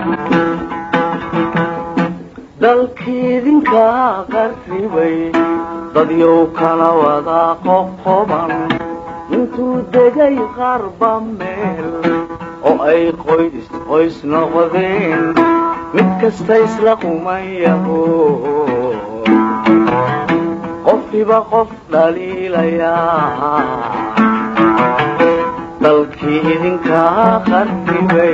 dalkiidinka qarribay dadyow kala wada qoqoban intuu degay qarba meel oo ay qoys qoys noqdeen mid kasta isla qumayaho qofkiba qof dhaliilayaa dalkii idinkaa qarribay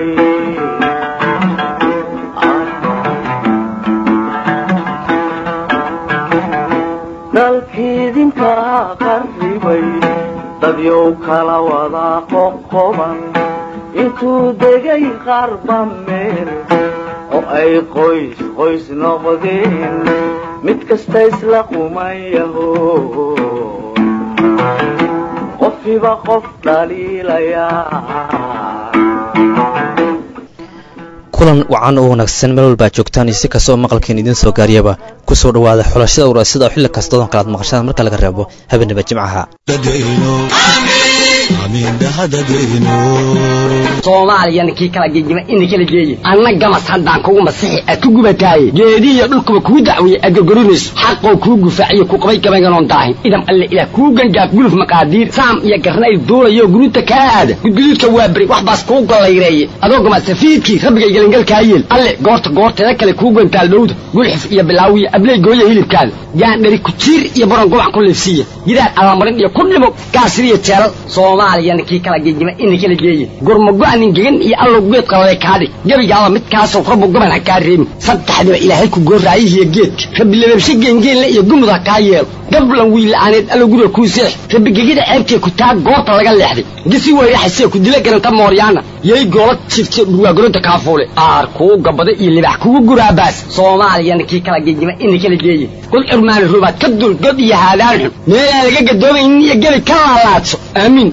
dalkiidinkaa qarribay dadyow kala wada qoqoban intuu degay qarba meel oo ay qoys qoys noqdeen mid kasta isla qumayaho qofkiba qof dhaliilayaa kulan wacan oo wanaagsan meel walbaa joogtaan iyo si kastoo maqalkeen idiin soo gaariyaba ku soo dhowaada xulashada waraasida oo xilli kasta odan kalaad maqashada marka laga reebo habeenaba jimcaha soomaaliyana kii kala gegima ina kala geeye anna gamas haddaan kugu masixi ad ku gubataaye geedihiyo dhulkuba kuu dacweeye aad gorgorinayso xaqoo kuu gufaaciyo ku qabay gabaynganoon daahin idam alle ilaah kuu gangaaf guluf maqaadiir saam iyo garnayl duulayo guruuta kaa aada gudguduudka waa beri wax baas kuu gollayreeye adoo gamasafiidkii rabbigay gelangalkaa yeel alle goorta goorteeda kale kuu gantaal dhowda gulxif iyo bilaawiya abley gooya hilibkaada gaandhari kujiir iyo baron gubac ku liifsiiya gidaar allamarin iyo ku dhimo gaasiriyo jeelal soomaaliyana kii kala gegima ina kala geeye gurmago-nin gegan iyo allow geed qalabay kaadhig gebigaaba midkaasoo rabbu gaban ha kaa reebin saddexdiba ilaahay ku gooraayihiyo geedka rabbi lababshe geengeenle iyo gumud ha kaa yeelo gablan wiila'aaneed allow guriga kuu seex rabbi gegida ceebtee ku taa goorta laga leexday gisi weyraxasee ku dila garanta mooryaana yay goola jifte dhurwaagoronta kaafuule aar kuu gabada iyo libax kugu guraabaas soomaaliyana kii kala gegima ina kala geeye god curmaani rubaad ka dul god iyo haadaan xun meelaan laga gadoomaynin iyo gebi ka laalaadso aamiin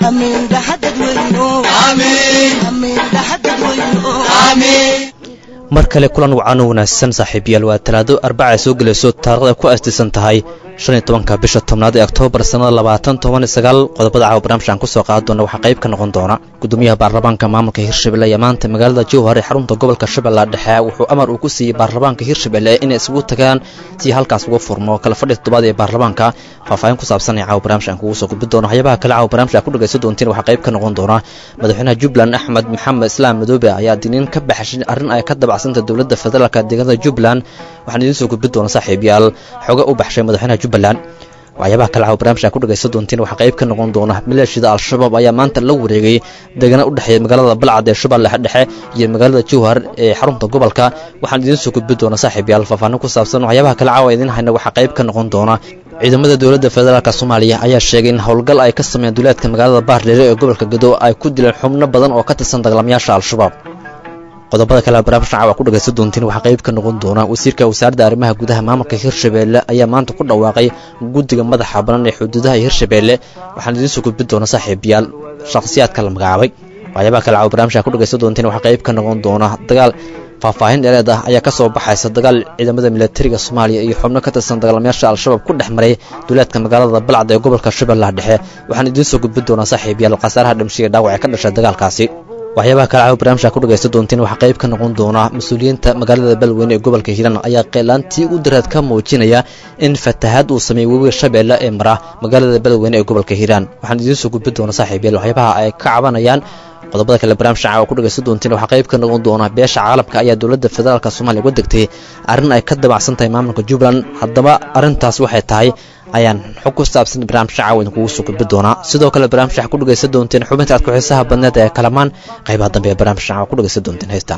mar kale kulan wacan oo wanaagsan saaxiibayaal waa talaado arbaca soo gelayso taarikhda ku aastaysan tahay shan iyo tobanka bisha tobnaad ee oktoobar sannada labaatan toban iyo sagaal qodobada caawa barnaamijka aan kusoo qaadi doona waxaa qayb ka noqon doona gudoomiyaha baarlamaanka maamulka hirshabelle ayaa maanta magaalada jowhar ee xarunta gobolka shabeella dhexe wuxuu amar uu ku siiyey baarlamaanka hirshabelle inay isugu tagaan si halkaas uga furmo kala fadhi toddobaad ee baarlamaanka faahfaahin ku saabsan ee caawa barnaamijka aan kugu soo gudbi doono waxyaabaha kale caawa barnaamijka ku dhagaysan doontiin waxaa qayb ka noqon doona madaxweynaha jubbaland axmed maxamed islaam madoobe ayaa diniin ka baxshay arrin ay ka dabacsanta dowladda federaalka deegaanada jubbaland waxaan idiin soo gudbi doona saaxiibayaal xoga u baxshay madaxweynaha jubbaland waxyaabaha kale caawa barnaamijka ku dhagaysan doontiin waxaa qayb ka noqon doona maleeshiyada al-shabaab ayaa maanta la wareegay deegaana u dhexeeya magaalada balcad ee shabeelle dhexe iyo magaalada jowhar ee xarunta gobolka waxaan idiin soo gudbi doona saaxiibayaal faahfaahin ku saabsan waxyaabaha kale caawa idiin hayna waxaa qayb ka noqon doona ciidamada dowladda federaalk soomaaliya ayaa sheegay in howlgal ay ka sameeyeen duleedka magaalada baardheere ee gobolka gado ay ku dileen xubno badan oo ka tirsan dagaalamayaasha al-shabaab qodobada kale barnaamijka caawa ku dhagaysan doontiin waxaa qayb ka noqon doona wasiirka wasaaradda arrimaha gudaha maamulka hirshabeelle ayaa maanta ku dhawaaqay guddiga madaxa banan ee xuduudaha hirshabeelle waxaan idiin soo gudbin doona saaxiibayaal shakhsiyaadka la magacaabay waxyaabaha kale caawa barnamijka ku dhagaysan doontiin waxaa qayb ka noqon doona dagaal faahfaahin dheereed ah ayaa ka soo baxaysa dagaal ciidamada milatariga soomaaliya iyo xubno ka tirsan dagaalamayaasha al-shabaab ku dhex maray duleedka magaalada balcad ee gobolka shabeellaha dhexe waxaan idiin soo gudbin doonaa saaxiibayaal khasaaraha dhimshiga dhaawac ee ka dhashay dagaalkaasi waxyaabaha kale caawa barnaamijka ku dhagaysan doontiin waxaa qayb ka noqon doona mas-uuliyiinta magaalada balweyne ee gobolka hiiraan ayaa qeelaantii u daraad ka muujinaya in fatahaad uu sameeyey webiga shabeelle ee mara magaalada balweyne ee gobolka hiiraan waxaan idiin soo gudbin doona saaxiibayaal waxyaabaha ay ka cabanayaan qodobada kale barnaamijka caawa ku dhagaysan doontiin waxaa qayb ka noqon doona beesha caalamka ayaa dowladda federaalk soomaaliya uga degtay arrin ay ka dabacsan tahay maamulka jubbaland haddaba arrintaas waxay tahay ayaan xog ku saabsan barnaamijka caawa idinkugu soo gudbi doonaa sidoo kale barnaamijka waxaa ku dhagaysan doonteen xubinta aad ku-xiisaha badneed ee kalamaan qaybaha dambe ee barnaamijka caawa ku dhagaysan doonteen heystaan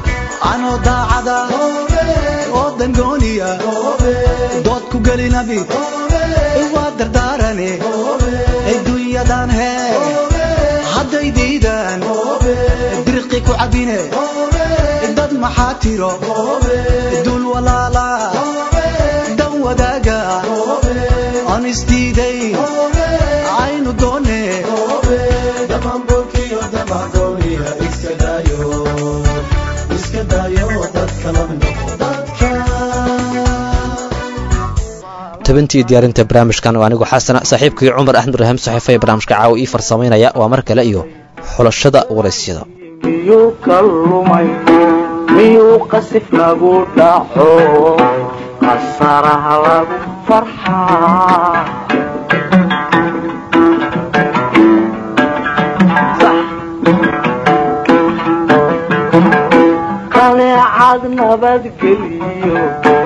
anoo daacada oo dangooniya dood ku gelinabi waa dardaarane adduunyadan hee hadday diidaan dirqi ku cabine dad maxaa tiro duul walaala dan wadaaga aan isdiiday aynu doone tabintii diyaarinta barnaamijkan oo anigu xasana saaxiibkii cumar axmed rahiim saxiifa ee barnaamijka caawa ii farsamaynaya waa mar kale iyo xulashada waraysyada miyuu ka lumay miyuu qasif nagu dhaco qasaraha lagu farxaa qaneecad nabadgeliyo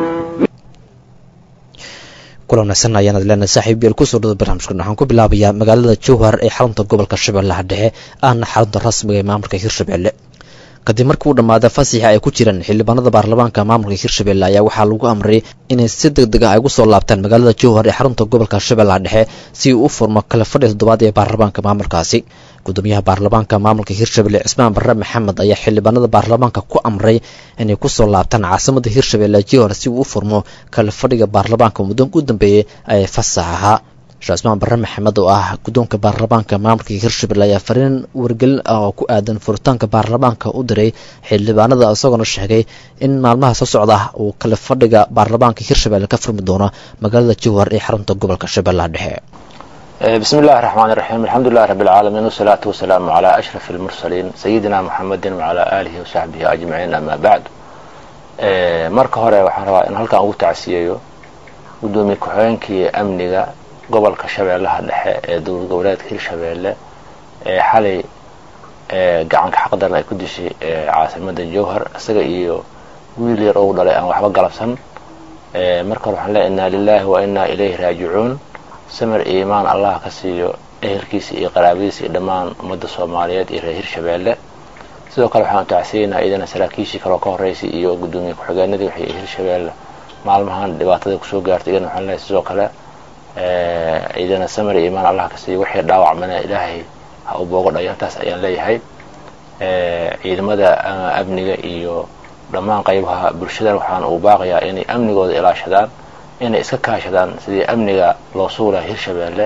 kulan wanaagsan ayaanad leenahay saaxiib yeel kusoo dhada barnaamijkan waxaan ku bilaabayaa magaalada jowhar ee xarunta gobolka shabeellaha dhexe ahna xarunta rasmiga ee maamulka hirshabelle kadib markii uu dhammaada fasixa ay ku jiraan xildhibaanada baarlamaanka maamulka hirshabelle ayaa waxaa lagu amray inay si deg deg ah ay ugu soo laabtaan magaalada jowhar ee xarunta gobolka shabeellaha dhexe si uu u furmo kala fadhi toddobaad ee baarlamaanka maamulkaasi gudoomiyaha baarlamaanka maamulka hirshabelle cismaan barre maxamed ayaa xildhibaanada baarlamaanka ku amray inay kusoo laabtaan caasimada hirshabelle jowhar si uu u furmo kala fadhiga baarlamaanka muddoonka u dambeeyey ee fasax ahaa sheekh cismaan barre maxamed oo ah guddoonka baarlamaanka maamulka hirshabelle ayaa fariin wargelin ah oo ku aadan furitaanka baarlamaanka u diray xildhibaanada isagoona sheegay in maalmaha soo socda uu kala fadhiga baarlamaanka hirshabelle ka furmi doono magaalada jowhar ee xarunta gobolka shabeellaha dhexe بسم الله الرحمن الرحيم الحمد لله رب العالمين والصلاة والسلام على أشرف المرسلين سيدنا محمد وعلى آله وصحبه أجمعين أما بعد marka hore waxaan rabaa in halkan ugu tacsiyeeyo gudoomiye ku-xigeenkii amniga gobolka shabeellaha dhexe ee dowlad goboleedka hirshabeelle ee xalay gacanka xaqdaran ay ku dishay caasimada jowhar isaga iyo wiil yar ou dhalay aan waxba galabsan marka hore waxaan leeya inaa lilahi wa inaa ilayhi raajicuun samir iyo imaan allah ka siiyo ehelkiisa iyo qaraabadiisa iyo dhammaan ummadda soomaaliyeed iyo reer hirshabeelle sidoo kale waxaan tacsiyeynaa iyadana saraakiishii kaloo ka horreysay iyo gudoomiye ku-xigeenadii waxay hirshabeelle maalmahan dhibaatada kusoo gaartay iyadana waxaan leeyahay sidoo kale iyadana samir iyo imaan allah ka siiyo wixii dhaawacmana ilaahay ha u boogo dhayo intaas ayaan leeyahay ciidamada amniga iyo dhammaan qaybaha bulshada waxaan uu baaqayaa inay amnigooda ilaashadaan inay iska kaashadaan sidii amniga loo suulaha hirshabeelle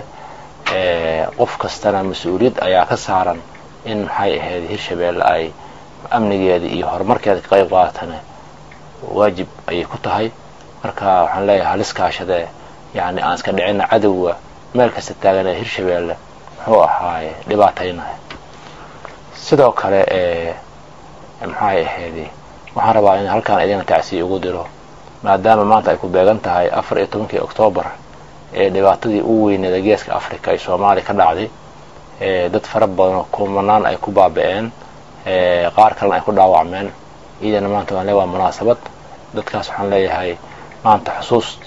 qof kastana mas-uuliyad ayaa ka saaran in maxay ahayd hirshabeelle ay amnigeeda iyo horumarkeeda ka qayb qaadatana waajib ayay ku tahay marka waxaan leeyahay halis kaashadee yacni aan iska dhicina cadowga meel kasta taagan ee hirshabeelle muxuu ahaaye dhibaataynahay sidoo kale maxay ahayd waxaan rabaa in halkaan idina tacsiya ugu diro maadaama maanta ay ku beegan tahay afar iyo tobankii oktoobar ee dhibaatadii ugu weyneeda geeska africa ay soomaaliya ka dhacday dad fara badanoo kumanaan ay ku baaba-een qaar kalena ay ku dhaawacmeen iyadana maanta waan leeya waa munaasabad dadkaas waxaan leeyahay maanta xusuus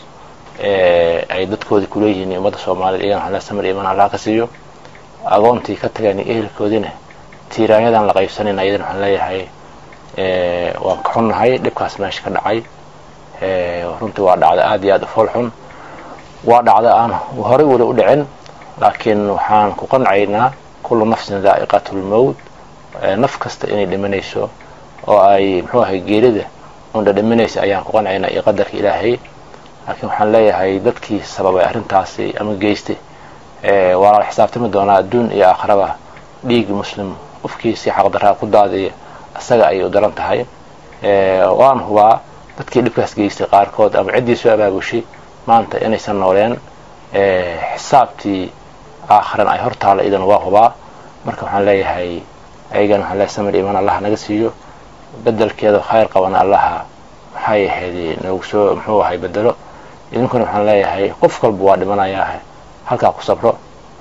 ay dadkoodii kuleeyihiin ummadda soomaaliyed iyagana waxaan leeyahay samir iman allah ka siiyo agoontii ka tageen iyo ehelkoodiina tiiraanyadan la qaybsanayna iyadana waxaan leeyahay waan ka xunnahay dhibkaas meesha ka dhacay runtii waa dhacda aada iyo aada u fool xun waa dhacda aan horey weli u dhicin laakiin waxaan ku qancaynaa kullu nafsin daa'iqatulmowt naf kasta inay dhimanayso oo ay muxuu ahay geerida unda dhimanaysa ayaan ku qancaynaa iyo qadarka ilaahay laakiin waxaan leeyahay dadkii sababay arrintaasi ama geystay waa lala xisaabtami doonaa adduun iyo aakhraba dhiigi muslim qofkiisii xaqdaraa ku daadiya isaga ayay u daran tahay waan hubaa dadkii dhibkaas geystay qaarkood ama ciddii soo abaabushay maanta inaysan nooleen xisaabtii aakhiran ay hor taalla idan waa hubaa marka waxaan leeyahay ayagana waxaan leeyahay samir iman allah naga siiyo bedelkeeda khayr qabana allaha maxay ahayd noogu soo muxuu ahay bedelo idinkuna waxaan leeyahay qof walba waa dhimanayaa halkaa ku sabro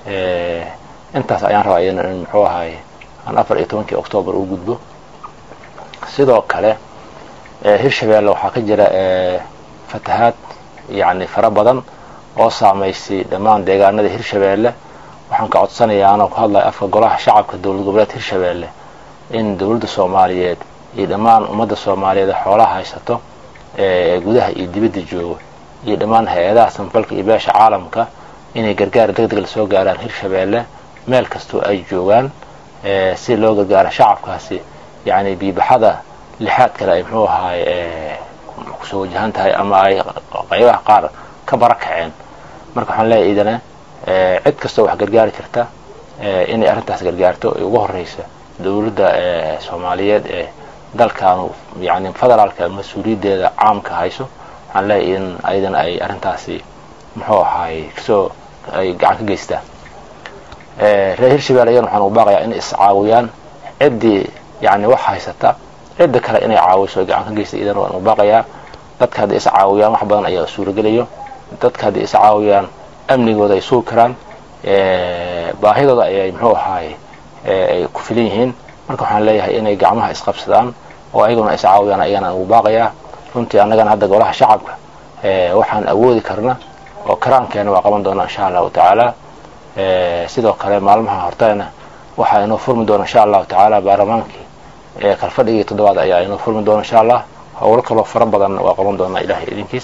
intaas ayaan rabaa iyadana in muxuu ahay aan afar iyo tobankii octoobar u gudbo sidoo kale hirshabeelle waxaa ka jira fatahaad yacni fara badan oo saamaysay dhammaan deegaanada hirshabeelle waxaan ka codsanayaa anoo ku hadlaya afka golaha shacabka dowlad goboleed hirshabeelle in dowladda soomaaliyeed iyo dhammaan ummadda soomaaliyeed xoolaha haysato ee gudaha iyo dibadda jooga iyo dhammaan hay-adaha samfalka iyo beesha caalamka inay gargaar deg deg lasoo gaaraan hirshabeelle meel kastoo ay joogaan si loo gargaaro shacabkaasi yacni biibaxada lixaad kale ay muxuu ahaay kusoo wajahan tahay ama ay qaybaha qaar ka bara kaceen marka waxaan leeyahay idana cid kastoo wax gargaari karta inay arrintaas gargaarto ay ugu horeysa dowladda soomaaliyeed ee dalkaanu yani federaalka mas-uuliyaddeeda caamka hayso waxaan leeyahay in ayadana ay arrintaasi muxuu ahaay kasoo ay gacan ka geystaan reer hirshabelle ayana waxaan ugu baaqayaa inay iscaawiyaan ciddii yani wax haysata cidda kale inay caawiso gacan ka geysta idan waan u baaqayaa dadka hadday is caawiyaan wax badan ayaa suuragelayo dadka hadday is caawiyaan amnigooda ay sugi karaan baahidooda ayay muxuu ahaaye ay ku filan yihiin marka waxaan leeyahay inay gacmaha isqabsadaan oo ayaguna is caawiyaan ayagana ugu baaqayaa runtii annagana hadda golaha shacabka waxaan awoodi karna oo karaankeena waa qaban doonaa insha allahu tacaala sidoo kale maalmaha hortayna waxaa inoo furmi doona insha allahu tacaala baarlamaankii kalfadhigii toddobaad ayaa inoo furmi doona insha allah howlo kaloo fara badanna waa qaban doonaa ilahay idinkiis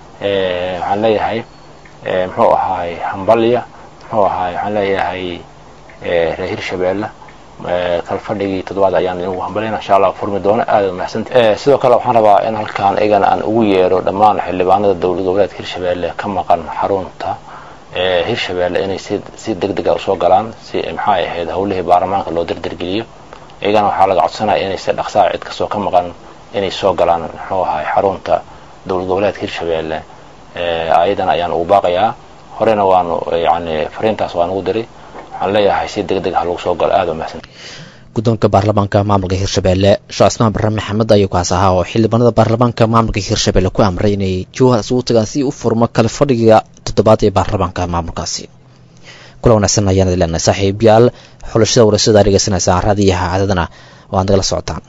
waxaan leeyahay muxuu ahaay hambalya muxuu ahaay waxaan leeyahay reer hirshabeelle kalfadhigii toddobaad ayaan inagu hambalyana insha allah furmi doona aada mahadsanti sidoo kale waxaan rabaa in halkaan iyagana aan ugu yeero dhammaan xildhibaanada dowlad goboleedka hirshabeelle ka maqan xarunta hirshabeelle inay si si deg dega usoo galaan si maxay ahayd howlihii baarlamaanka loo dardargeliyo iyagana waxaa laga codsanaya inay si dhaqsaa cid kastoo ka maqan inay soo galaan muxuu ahay xarunta dowlad goboleedka hirshabeelle ayadan ayaan ugu baaqayaa horena waanu yani fariintaas waan ugu diray waxaan leeyahay si deg deg ha lagu soo galo aada umahadsan guddoonka baarlamaanka maamulka hirshabeelle sheekh cismaan barre maxamed ayuu kaas ahaa oo xildhibaanada baarlamaanka maamulka hirshabeelle ku amray inay jowhar isugu tagaan si u furmo kale fadhiga toddobaad ee baarlamaanka maamulkaasi kula wanaagsan ayaan idin leenahay saaxiibayaal xulashada warasada aad dhegeysanaysaan raadiyaha cadadana oo aad nagala socotaan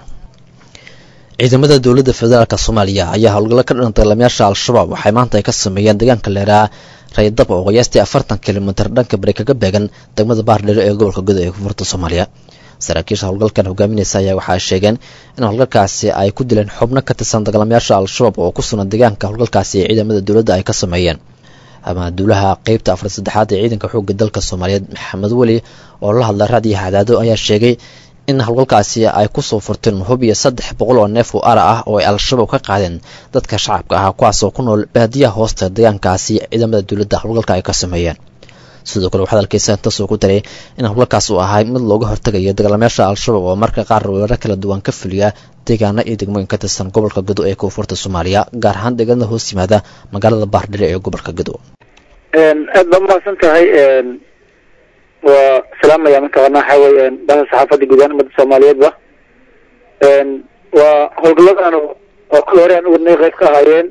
ciidamada dowladda federaalk soomaaliya ayaa howlgallo ka dhan dagaalamayaasha al-shabaab waxay maanta ay ka sameeyeen deegaanka leeraa raydab oo qiyaastii afartan kilomitir dhanka bari kaga beegan degmada baardhero ee gobolka gudo ee koonfurta soomaaliya saraakiisha howlgalkan hogaaminaysa ayaa waxaa sheegeen in howlgalkaasi ay ku dileen xubno ka tirsan dagaalamayaasha al-shabaab oo ku sugan deegaanka howlgalkaasi ee ciidamada dowladda ay ka sameeyeen amaduulaha qeybta afar saddexaad ee ciidanka xoogga dalka soomaaliyeed maxamed weli oo la hadla raadiyaha cadaado ayaa sheegay in howlgalkaasi ay kusoo furteen hub iyo saddex boqol oo neef oo ara ah oo ay al-shabaab ka qaadeen dadka shacabka ah kuwaas oo ku nool baadiyaha hoosta deegaankaasi ciidamada dowladda howlgalka ay ka sameeyeen sidoo kale waxaa dalkiisa intaasoo ku daray in howlgalkaas uu ahay mid looga hortegayo dagaalamayaasha al-shabaab oo marka qaar weeraro kala duwan ka fuliya deegaano iyo degmooyin ka tirsan gobolka gudo ee koonfurta soomaaliya gaar ahaan deegaanada hoos yimaada magaalada baardhire ee gobolka gudo aad baa umahadsan tahay waa salaamaya mataqaana waxa weeye baha saxaafadda guudaan ummadda soomaaliyeedba waa howlgalladan oo kal hore aan uwadnay qayb ka ahaayeen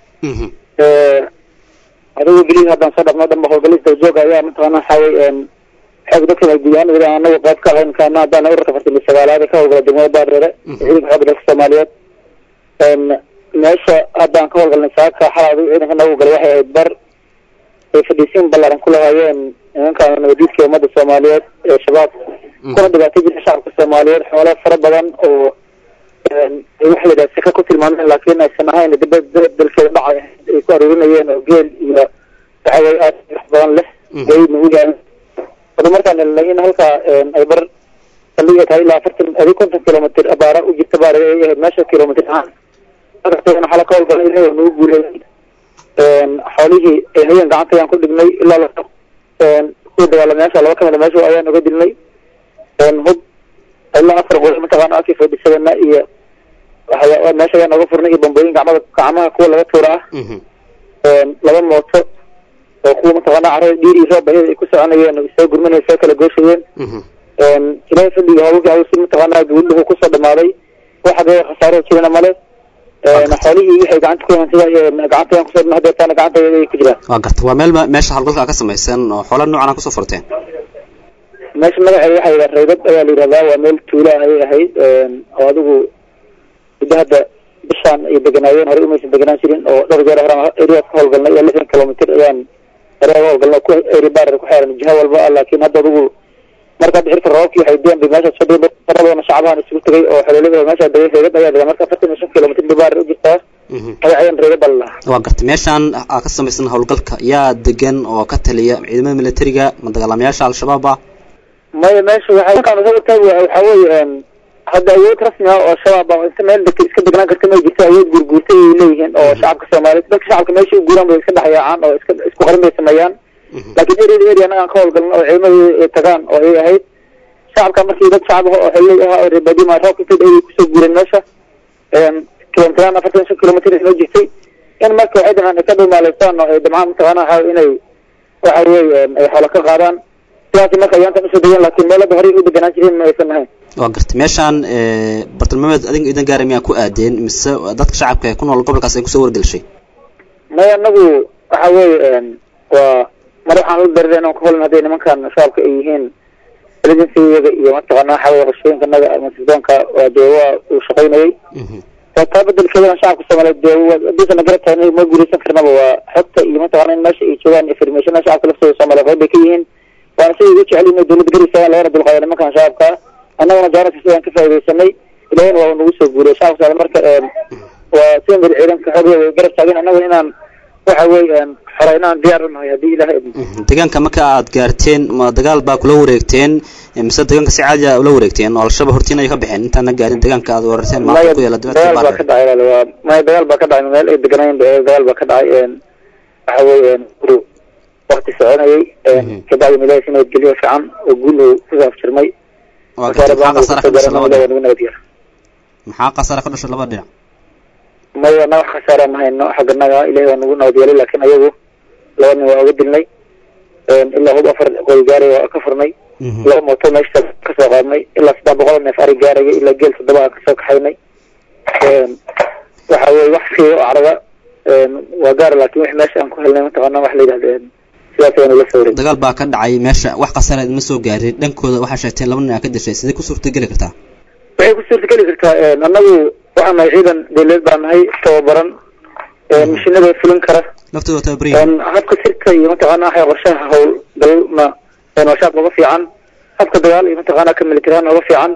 adigu belihi haddaan soo dhaqno dhanba howlgallis dawjooga ayaa mataqaana waxa weye xoog dadkan ay guudahaan anagu qayb ka ahayn kaana haddaan ururka fartan iyo sagaalaad ee ka howlgala degmada baardheere ciidanka xoogga dalka soomaaliyeed meesha haddaan ka howlgalnay saaka xalaa adigu ciidanka nagu galay waxay ahayd bar ay fadhiisiin ballaaran ku lahaayeen nimanka nabadiidka ummadda soomaaliyeed ee shabaab kuna dhibaatay jirka shacabka soomaaliyeed xoolo fara badan oo waxa la yidhaha sika ku tilmaameen laakiin aysan ahayn dibad dalkeeda dhacay ay ku aruurinayeen oo geel iyo waxa weye aad wax badan leh gaydna u yahay wada markaan helnay in halkaa ay bar saldhiga tahay ilaa afartan adi konton kilomitr abaara u jirta baar ay ahayd meesha kilomitr ahaan markaasna waxaa la ka howlgalay inaga nagu guuleeyay xoolihii ay hayeen gacanta ayaan ku dhignay ilaa la kuwa dagaalamayaasha laba kamida meesha ayaan uga dilnay hub ilaa afar qol mataqaana aki fadhisadana iyo waxya meesha ayaan oga furnay iyo bambooyin gacmada gacmaha kuwa laga tuura ah laba mooto oo kuwa mataqaana carada dhiir iyo roob bayada ay ku soconayeen oo isoo gurmanaya soo kala gooshayeen ilaahay fadliga hawlkii hawsi mataqaana guuldhuhu kusoo dhamaaday waxa dee khasaaro jirana male xoolihii waxay gacanta ku hantida gacanta ayaan kusoo hadeertaana gacanta ay ku jiraan waa garta waa meel meesha howlgalka ka samaysan oo xoola noocan kusoo furteen meesha magaceeda waxaa yidhaha raydad ayaa la yidhahdaa waa meel tuula ayay ahayd oo adigu muddo hadda bishaan ay deganaayeen horey umaysan deganaan jirin oo dhowr jeer hore area ka howlgalnay iyo lixdan kilomitr ayaan hore uga howlgalnay ku eri barer ku xeeran jiha walba ah laakiin hadda adigu marka hadda xirka roobkii waxay deen bay meesha fadhiya faradoona shacbahan isugu tegay oo xoloolada meesha degay raydad ayaa degaa marka afartan iyo shan kilomitr bay barer u jirtaa magacayaan raydad baa lalahaa waa garta meeshaan aa ka samaysan howlgalka yaa degan oo ka taliya ciidamada militariga ma dagaalamayaasha al-shabaab ah maya meesha waxay markaan soo taag waxaa weeye hadda awood rasmi ah oo shabaab ah inta meel deg iska degnaan karta may jirto awood guurguurtay ay leeyihiin oo shacabka soomaaliyeed dadka shacabka meesha u guuraan bay iska dhexyaacaan oo iska isku qarin bay sameeyaan laakiin area area anaga aan ka howlgalno oo ciidamadu ay tagaan oo ay ahayd shacabka markii dad shacab ah oo xoley ah oo reebadima roobka inta ay kusoo guureen meesha kilomitraan afartan shan kilomitr inoo jirtay in marka waxay damcaan ay ka dhumaaleystaan oo ay damcaan mataqaana waxa inay waxa weeye ay xoolo ka qaadaan sidaas marka ayaantan usoo degeen laakiin meelada horey u deganaan jireen ma aysan ahayn waa gartay meeshaan bartilmaameed adinka idan gaara miyaa ku aadeen mise dadka shacabka ee ku nool gobolkaas ay kusoo wargelshay maya anagu waxa weeye waa mar waxaan u darireen oon ka holan hadday nimankan shacabka ay yihiin presidencyada iyo mataqaana waxa weye qorshooyinka naga ama sirdoonka waa dee waa uu shaqaynayay taa bedelkeedana shacabka soomaaliyeed dee haddiisan na garab taagna ma guuleysan karnaba waa xogta iyo mataqaana in meesha ay joogaan informationa shacabka laftooda soomaaliyeed qayb bay ka yihiin waana siday ugu jecel yihin dowladda garisa lagana dulqaada nimankan shacabka annaguna jaaraka sidaan ka faaidaysanay ilahina waa nagu soo guuriyay shacabka soomaaliya marka waa sidan beri ciidanka xooga way garab taageen annaguna inaan waxa weeye xoreynaan diyaar u nahay haddii ilahay idmo deegaanka marka aad gaarteen ma dagaal baa kula wareegteen mise deegaanka si caadi a ula wareegteen oo al-shabaab hortiin ay ka baxeen intaana gaarin deegaanka aad weerarteen maanta ku yaala dagaal baa ka dhacay walaal waa maya dagaal baa ka dhacay meel ay deganaayeen dagaal baa ka dhacay waxa weeye guru wakti soconayay kabacdi milaha si nabadgelyo fiican oo guul uu kusoo afjirmay waa gartay maxaa khasaare ka dhashay labada dhinac nagu nabadgel maxaa khasaare ka dhashay labada dhinac maya na wax khasaara ma hayno xagga naga ilahay waa nagu nabadgelay laakiin ayagu laba nin waa uga dilnay ilaa hub afar qoy gaaray waa ka furnay laba mooto meesha kasoo qaadnay ilaa saddex boqol neef ari gaaraya ilaa geel toddoba aan kasoo kaxaynay waxa weye wax fiiyo oo carada waa gaara laakin wix meesha aan ku helnay mataqaana wax la yidhahda sidaas ayaanu la soo wareeg dagaal baa ka dhacay meesha wax khasaare idma soo gaarin dhankooda waxaa sheegteen laba nin aa ka dishay sidee ku suurtageli kartaa waxay ku suurtageli kartaa annagu waxaan nahay ciidan dawladeed baan nahay tababaran mashinada fulin kara laftooda tababaryihin habka sirka iyo mataqaana waxay qorshaha howlgalna waa shaab uga fiican habka dagaal iyo mataqaana ka militarihaan uga fiican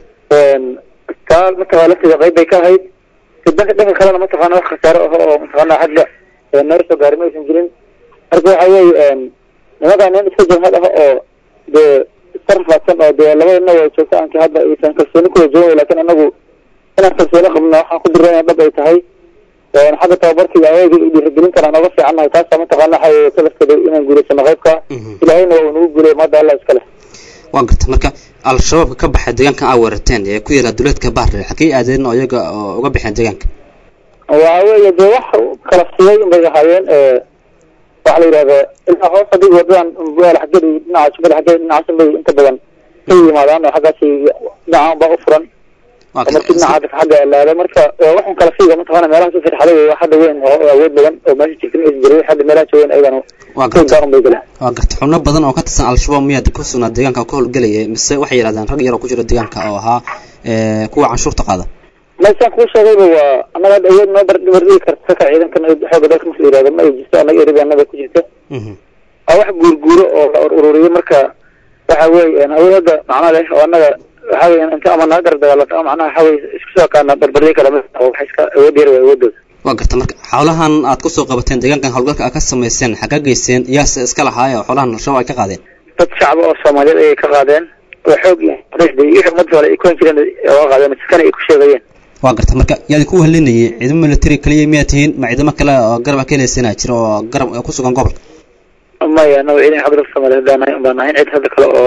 taa mataqana lafteeda qayb bay ka ahayd dhanka dhanka kalena mataqaana wax khasaare aho oo mataqaana xagga naga soo gaari ma aysan jirin marka waxa weeye nimankaa nin iska jamhad ah oo dee iska rafaadsan oo dee labadana waa joogta aanki hadda aysan kalsooni kuwa joogay laakiin anagu inaan kalsooni qabno waxaan ku dirana dhab ay tahay xagga tababarka iyo adeega iyo dhiirigelintan aan oga fiicannahay taasa mataqaana waxa weye salafkeeda inaan guulaysano qaybka ilahayna waa uu nagu guulay maada allah iska leh waa garta marka al-shabaabka ka baxay deegaankan aa weerarteen ee ku yaala duleedka bahre xagey aadeen oo iyaga oo uga baxeen deegaanka waxa weeye dee wax kala siyay unbay ahaayeen waxa la yidhahda ilaa hoos haddii wadadan buaal xaggeed iyo dhinaca jubbada xaggeed dhinacaas bay inta badan ka yimaadaan oo xaggaasi dhinacaan baa u furan waa oo markii dhinaca dadka xagga laada marka waxun kala fiiga mataqaana meelahaas u firxaday wey wax hadda weyn oo awood badan oo meesha jirta ma is jiray hadda meelaha joogan ayagana waa garta koogaa un bay galeen waa garta xubno badan oo ka tirsan al-shabaab miyaad ku sugnaa deegaanka ka howlgelaya mise waxay yidhahdeen rag yar oo ku jira deegaanka oo ahaa kuwa canshuurta qaada meeshaan kuu sheegayba waa annaga hadda awood noo barbardhigi karta ka ciidankan xooga dalka marka la yihahdo ma ay jirto annaga eribaanada ku jirta waa wax guurguuro oo la ururiyo marka waxa weeye awood hadda macno leh oo annaga waxa weeye inta ama naga gar dagaalata ama macnaha waxa weye isku soo kaana barbardhigi kala mid oo waxa iska awood yar waa awoodooda waa garta marka xoolahan aad kusoo qabateen deegaankan howlgalka aad ka samayseen xagga geyseen yaase iska lahaay oo xoolahan al-shabaab ay ka qaadeen dad shacba oo soomaaliyeed ayay ka qaadeen oo xoog iyo qurayshda iyo wixii ummadda hore ay kuhan jireen oga qaadeen maskana ay ku sheegayeen waa garta marka yaadi ku wehelinayay ciidamo military kaliya miyaa tihiin ma ciidamo kale oo garab a ka heleysana jira oo garab ku sugan gobolka maya anaga ciidan xabda soomaaliyeed baan nahay baan nahayn cid hadda kale oo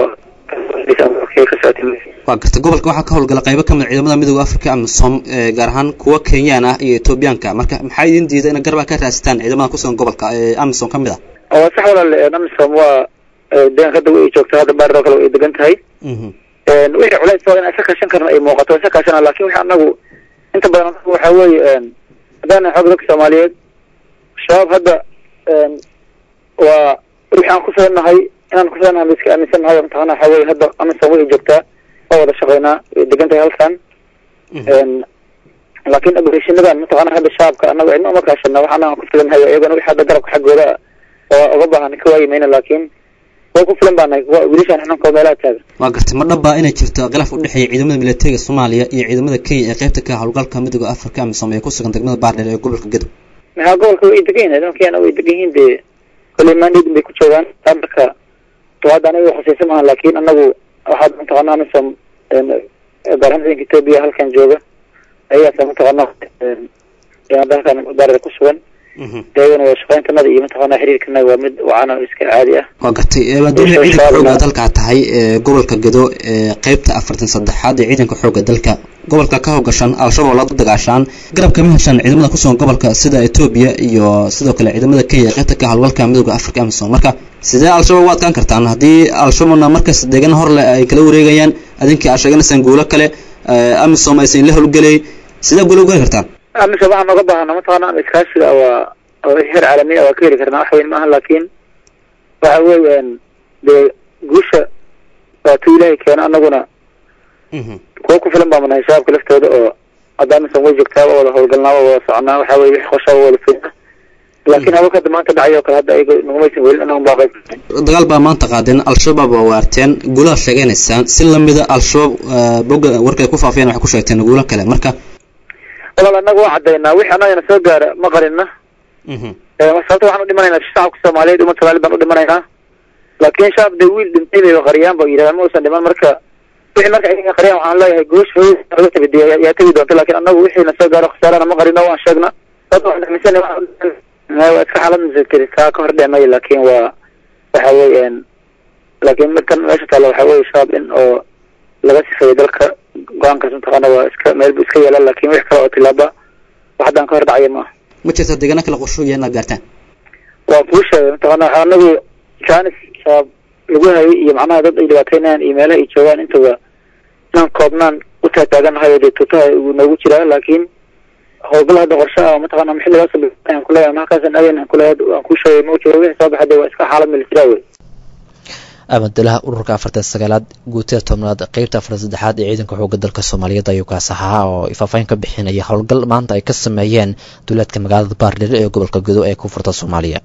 ka socotay waa garta gobolka waxaa ka howlgala qaybo ka mid ciidamada midooda africa amisom gaar ahaan kuwa kenyaan ah iyo etoobiyaanka marka maxaa idin diida ina garab a ka raadsataan ciidamada kusugan gobolka ee amisom ka mid ah waa sax walaale amisom waa deegaanka hadda ay joogto hadda baaroo kale way degan tahay wixii culays oo in isa kaashan karna ay muuqato isa kaashana lakin wixii anagu inta badan anagu waxa weeye haddaan xoog dadka soomaaliyeed shabaab hadda waa wixii aan kufilannahay inaan kufilannahay ba iska aaminsannahay mataqana waxa weye hadda amisom way joogtaa waa wada shaqeynaa way degan tahay halkan laakin operatiinadan mataqana hadda shacabka anaga cidna uma kaashana wax anaga aan kufilannahay iyagana wixii hadda garabka xaggooda waa uga baahan ka waayi mayna laakin way ku filan baa nahay wiilashaan xunanka meelaha taagan waa gartay ma dhaba inay jirto khilaaf u dhexeeya ciidamada militariga soomaaliya iyo ciidamada kenya ee qaybta ka howlgalka midooda africa amisom ee ku sugan degmada baardheer ee gobolka gedo maxaa gobolka way degan yihin nimankeena way degan yihiin dee kolley mandate bay ku joogaan taa marka hadda aniga khusaysa maaha laakin anagu waxaad mataqana amisom gaar ahaan ciidanka etoobiya halkan jooga ayagaasa mataqana hadda halkan baardheer ku sugan iyagana waa shaqeyntanada iyo mataqana xiriirkanaga waa mid wacan oo iska caadi ah waa gartay maadaama ciidanka xooga dalka tahay ee gobolka gedo ee qaybta afartan saddexaad ee ciidanka xooga dalka gobolka ka howgashaan al-shabaab la dagaashaan garab kama heshaan ciidamada kusugan gobolka sida etoobiya iyo sidoo kale ciidamada kenya qaybta ka howlgalka midooda africa amisom marka sidee al-shabaab u adkaan kartaan haddii al-shabaabna markas deegan horle ay kala wareegayaan adinkii aad sheeganaysaan guulo kale amisom aysan la howlgelay sidee guulo ugali kartaan amisom waxaan nooga baahana mataqaana ama iskaashiga waa heer caalamiya waa ka heli karnaa wax weyn maaha laakiin waxa weeyaan dee guusha waatuu ilaahay keeno anaguna kuwa ku filan baama nahay shabaabka laftooda oo hadda amisom way joogtaa waa wada howlgalnaa waa wada soconaa waxa weye wixii qorshaa waa wada fulina laakiin hawlkada maanta dhacay oo kale hadda ayaga nagumaysan welin anagun baa qayb dagaal baa maanta qaadeen al-shabaab waa waarteen guulaha sheeganaysaan si lamida al-shabaab boga warkay ku faafiyeen waxay ku sheegteen guulo kale marka walaal anaga waa cadaynaa wixii anagana soo gaara ma qarina sababta waxaan u dhimanaynaa shacabka soomaaliyeed umad soomaaliyeed baan u dhimanaynaa laakiin shacab dee wiil dhintay bay qariyaan ba yidhahdaan ma uusan dhiman marka wixii marka ayaga qariyaan waxaan leeyahay goosh hooyada laga tabidiya yaa tegi doonta laakiin anagu wixiina soo gaaro khasaarana ma qarino waan sheegna sababta waxaan aaminsan waa iska xaalad masakeri kaa ka hor dhicmay laakiin waa waxa weeyaan laakiin midkan meesha taalla waxa weye shabaab in oo laga sifeeyo dalka go-aankaas mataqaana waa iska meel bu iska yeelan laakiin wix kale oo tilaaba wax haddaan ka hor dhacaya maaha ma jirta deegaana kala qorshoya inaad gaartaan waa kuu sheegay mataqaana waxa anagu jaanis shabaab lagu hayay iyo macnaha dad ay dhibaataynayaan iyo meelaha ay joogaan intaba inaan koobnaan u taagtaaganahay oo dee tuutaha uu noogu jiraa laakiin howlgal hadda qorshe ah mataqaana xilligaas aan kuleeyahay halkaasan aadayn aan kuleeyahay aan kuu sheegay ma jiro wixii soo baxay dee waa iska xaalad military wey abadalaha ururka afartan sagaalaad guutada tobnaad qeybta afartan saddexaad ee ciidanka xooga dalka soomaaliyeed ayuu kaas ahaa oo faahfaahin ka bixinaya howlgal maanta ay ka sameeyeen duulaadka magaalada baardhire ee gobolka gudo ee koonfurta soomaaliya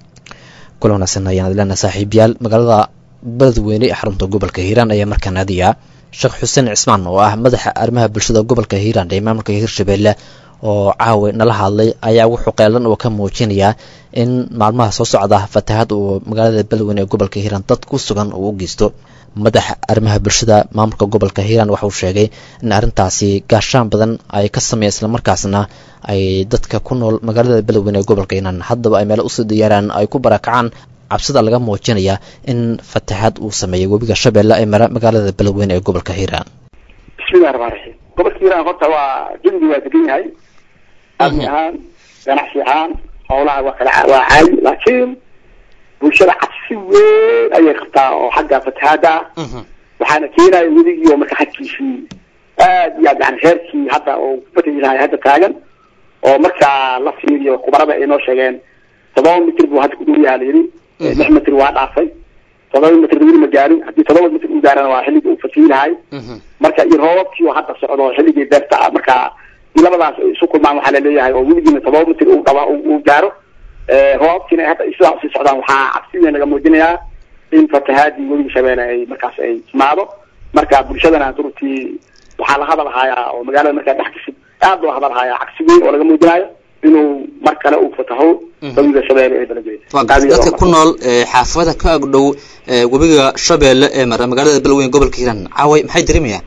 kula wanaagsan ayaan adleena saaxiibayaal magaalada beledweyne ee xarunta gobolka hiiraan ayaa markaa naadiya sheekh xuseen cismaan oo ah madaxa arrimaha bulshada gobolka hiiraan ee maamulka hirshabeelle oo caawi nala hadlay ayaa wuxuu qeelan oo ka muujinayaa in maalmaha soo socda fatahaad uu magaalada beledweyne ee gobolka hiiraan dad ku sugan uu u geysto madaxa arrimaha bulshada maamulka gobolka hiiraan waxauu sheegay in arrintaasi gaashaan badan ay ka sameeya islamarkaasna ay dadka ku nool magaalada beledweyne ee gobolka hiiraan haddaba ay meelo usoo diyaaraan ay ku barakacaan cabsida laga muujinaya in fatahaad uu sameeyay webiga shabeelle ee mara magaalada beledweyne ee gobolka hiiraan bismillahi raxmaan raxiim gobolka hiiraan horta waa jumdi waa degan yahay amni ahaan ganacsi ahaan howlaha waa kala waa caali laakiin bulshada cabsi weyn ayay qabtaa oo xagga fatahaada ah waxaana keenaya weligii oo marka xagkiisii aad iyo aad yani heerkii hadda oo kufatahi lahay hadda taagan oo markaa la fiiriyo kubarada ay noo sheegeen todoba mitr buu hadda ku dhow yaha la yidhi lix mitr waa dhaafay todoba mitr weli ma gaarin haddii todoba mitr u gaarana waa xilligii uu fatihi lahay marka iyo roobabkii oo hadda socdo xilligii deerta ah marka labadaas ay isu kulmaan waxaa laleeyahay oo weligiina todoba mitr uu dhaba uu gaaro roobabkiina hadda sidaa usii socdaan waxaa cabsi weyn laga muujinayaa in fatahaadii webiga shabeelle ay markaas ay timaado marka bulshadana durtii waxaa la hadalhayaa oo magaalada markaa dhex gasib aad loo hadalhayaa cabsi weyn oo laga muujinayo inuu mar kale uu fataho webiga shabeelle ee beledweyne waa garta dadka ku nool xaafada ka agdhow webiga shabeelle ee mara magaalada beledweyne gobolka hiiraan caaway maxay dareemayaan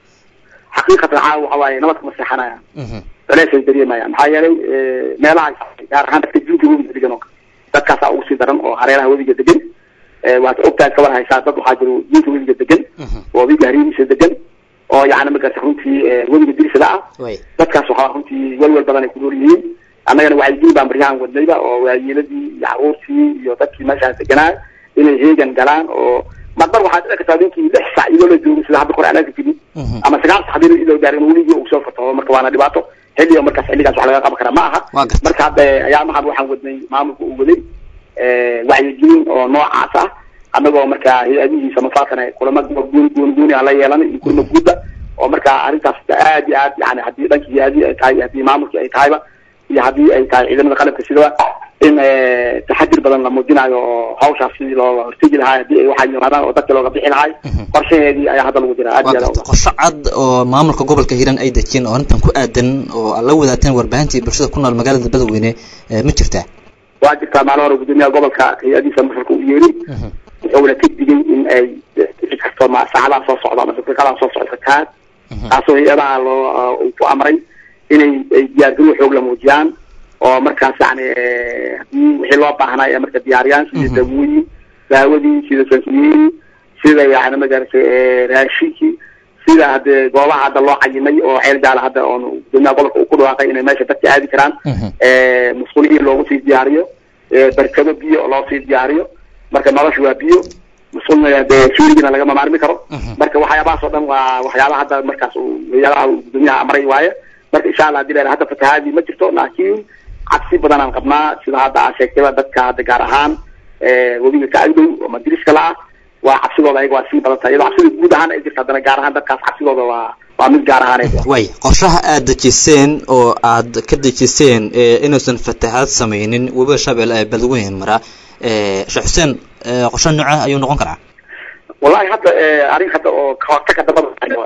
xaqiiqatan caawa waxa waaye nabad kama seexanayaan culeys ay dareemayaan maxaa yeelay meelaha gaar ahaan dadka jinka webiga degan oo dadkaasaa ugu sii daran oo hareeraha webiga degan waad ogtahay kabar haysaa dad waxaa jiro jinka webiga degan oo webiga hariiriisa degan oo yani magarta runtii webiga dirsada ah dadkaas waxaa runtii welwel badan ay ku nool yihiin annagana wacyigelin baan baryahan wadnayba oo waayeeladii iyo caruurtii iyo dadkii meeshaas deganaa inay heegan galaan oo marmar waxaa dhici kartaa ninkii lix sac iyadoo la joogo sida hadda kore aan arki jirin ama sagaal sac hadii iyadoo gaarin weligii uu soo fataho marka waana dhibaato xilliga markaas xilligaas wax laga qaban kara ma aha marka hadda ayaamahan waxaan wadnay maamulka uu waday wacyigelin oo noocaas ah annagoo markaa hay-adihiisa mafaatana kulama gooni gooni gooni aan la yeelanay iyo kulama guudda oo markaa arrintaas aad iyo aad yani haddii dhankii hay-adii ay tahay haddii maamulkii ay tahayba iyo haddii ay tahay ciidamada qalabka sidaba in taxadir badan la muujinayo oo hawshaas sidii looga hortegi lahaa haddii ay waxaa yimaadaan oo dadka looga bixi lahay qorshaheedii ayaa hadda lagu jiraa aad iyo aad qorshe cad oo maamulka gobolka hiiraan ay dejiyeen oo arrintan ku aadan oo la wadaateen warbaahintii bulshada ku nool magaalada beledweyne ma jirtaa waa jirtaa maalin hore gudoomiyaha gobolka hay-adiisa masarka u yeeri wuxuuna ka digay in ay dhici karto ma saacadaha soo socda ama daqiiqadaha soo socda fatahaad taasoo hay-adaha loo uu ku amray inay ay diyaargarow xoog la muujiyaan oo markaas yani hadii wixii loo baahnay ee marka diyaariyaan sida daawooyin daawadii sida sankiyeeri sida yani magarata raashinkii sida hadee goobaha hadda loo cayimay oo ceel jaala hadda oon gudoomiyaha gobolka uu ku dhawaaqay inay meesha dadka aadi karaan musqulihi loogu sii diyaariyo barkado biyo loo sii diyaariyo marka nolosha waa biyo musqulna dee suurigina lagama maarmi karo marka waxyaabahaas oo dhan waa waxyaabaha hadda markaas uu hayadaha uu gudoomiyaha amray waaye marka insha allah hadii la hadda fatahaadii ma jirto laakiin cabsi badan aan qabnaa sida hadda aa sheegtayba dadka hadda gaar ahaan webiga ka agdhow oo madiriska la ah waa cabsidooda ayaga waa sii badan tahay iyadoo cabsida guud ahaan ay jirto haddana gaar ahaan dadkaas cabsidooda waa waa mid gaar ahaaneed way qorshaha aad dejiseen oo aad ka dejiseen inuusan fatahaad samaynin webiga shabeelle ee badweyn mara sheekh xuseen qorshaha nooca ayuu noqon karaa wallahi hadda arrin hadda oo kahortaga dabada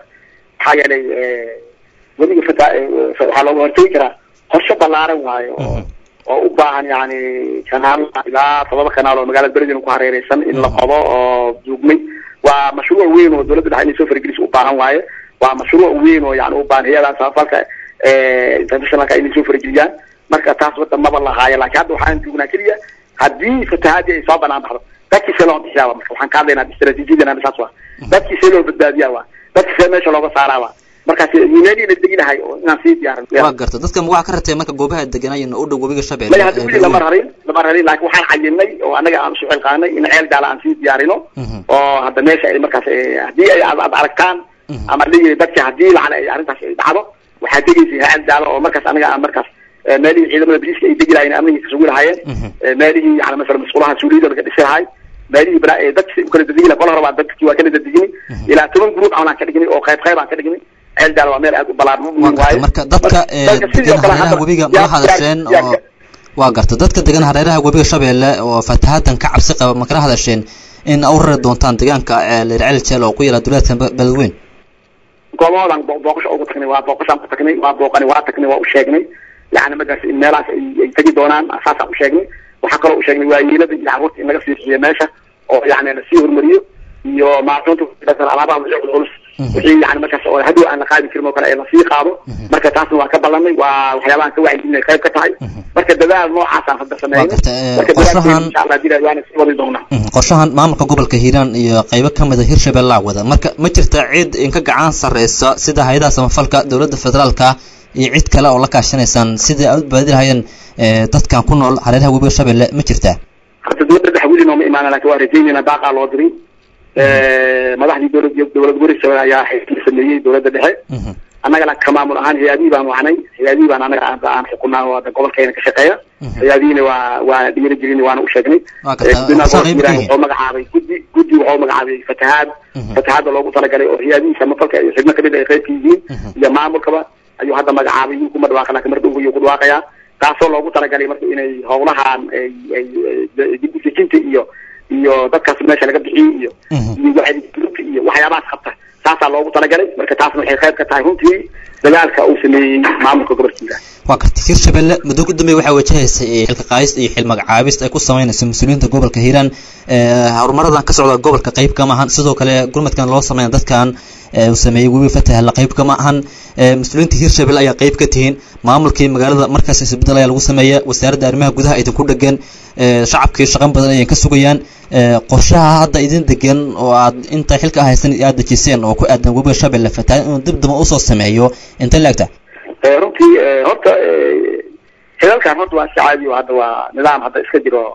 maxaa yeelay webiga fata waxaa looga hortegi karaa qorshe ballaaran waayo oo oo u baahan yani kanaal ilaa todoba kanaal oo magaalada beredin ku hareereysan in la qodo oo duugmay waa mashruuc weyn oo dowladda dhexe inay soo fargelis u baahan waaye waa mashruuc weyn oo yani u baahan hay-adaha samafalka internationalka inay soo fargeliyaan marka taas wadda maba lahaayo laakiin hadda waxaan joognaa keliya haddii fatahaadii ay soo banaan baxdo dadkii see loo bixiyaa marka waxaan ka hadlaynaa istaraatiijiyadana saas waa dadkii see loo badbaadiyaa waa dadkii see meesha looga saaraa waa markaas meelii la deginahay oo inaan sii diyaarin waa garta dadka waxaa ka ratay marka goobaha deganaayen u dhow webiga shabeelle maya hadda weli lama rarin lama rarin laakiin waxaan cayinay oo anaga aan isu xilqaanay in ceel gaala aan sii diyaarino oo hadda meesha ay markaas haddii ay aad aad aragtaan ama leeyahay dadka haddii lacala ay arrintaas ay dhacdo waxaa degaysa ceel gaala oo markaas anaga aan markaas meelihii ciidamada boliiska ay degi lahayen amniga kasugi lahaayeen meelihii yani masala masquulaha suuliyada laga dhisi lahay meelihii bala dadki u kala dadegi laha kol hore baa dadki waa kala dadegini ilaa toban group aan ka dhigni oo qayb qayb aan ka dhigni ceel gaala waa meel aad u ballaaran waaye marka dadka degan hareeraha webiga ma hadasheen oo waa garta dadka degan hareeraha webiga shabeelle oo fatahadan ka cabsi qaba ma kala hadasheen in u rari doontaan deegaanka leerceel jeel oo ku yaala duleedka beledweyn goobahoodan booqasho ugu tagnay waa booqashaan ku tagnay waa booqani waa tagnay waa u sheegnay yani markaas in meelahaas ay ay tegi doonaan saasaan u sheegnay waxaa kaloo u sheegnay waayeelada iyo carruurta in laga sii bixiyo meesha oo yani lasii hormariyo iyo maacuunta alaabaha wixii culculus wixii yani markaas oo hadow aan la qaadi karin oo kale ee lasii qaado marka taasna waa ka ballanay waa waxyaabahan ka wacyigelinay qayb ka tahay marka dadaal noocaasaan hadda sameynay marka qorshahan insha allah dila waana sii wadi doonaa qorshahan maamulka gobolka hiiraan iyo qaybo ka mid a hirshabelle wada marka ma jirta cid inka gacan sarreysa sida hay-adaha samafalka dowladda federaalka iyo cid kale oo la kaashanaysaan sidai aad u baadi lahayeen dadkan ku nool hareeraha webiga shabeelle ma jirtaa hadda dowladda dhexe weli nooma imaana lakin waa rajaynayna baaqaa loo diray madaxdii dowlad dowlad gorisha ayaa xilkii sameeyey dowladda dhexe annagana ka maamul ahaan hay-adihii baan wacnay hay-adihii baan anaga aan xukunaa oo gobolkeena ka shaqeeya hay-adihiina waa waa dhiiri jirin waana u sheegnay wuxuu magacaabay guddi guddi wuxuu magacaabay fatahaad fatahaadda loogu talagalay oo hay-adihii samafalka iyo xubno kamid ay qayb ka yihiin iyo maamulkaba ayuu hadda magacaabay yuu kuma dhawaaqa laakin mar dhow ayuu ku dhawaaqayaa taasoo loogu talagalay marka inay howlahan ay ay dib udejinta iyo iyo dadkaas meesha laga bixiyey iyo iyo wacyigelinta iyo waxyaabahaas qabta taasaa loogu talagalay marka taasna waxay qayb ka tahay runtii dagaalka uu sameeyey maamulka gobolkiisa waa garta hirshabelle muddo ku dambeey waxaa wajahaysay xilka qaadis iyo xil magacaabist ay ku sameynayso mas-uuliyiinta gobolka hiiraan horumaradan ka socda gobolka qayb kama ahan sidoo kale gurmadkan loo sameeya dadkan uu sameeyey webi fatahla qayb kama ahan mas-uuliyiinta hirshabelle ayaa qayb ka tihiin maamulkii magaalada markaas isbedel ayaa lagu sameeya wasaaradda arrimaha gudaha idinku dhegan shacabkii shaqan badan ayay ka sugayaan qorshaha hadda idin degan oo aad inta xilka haysan aad dejiseen oo ku aadan webiga shabeelle fatahay inuu dib daba usoo sameeyo intay laegta runtii horta xilalkan horta waa iska caadi o hadda waa nidaam hadda iska jiro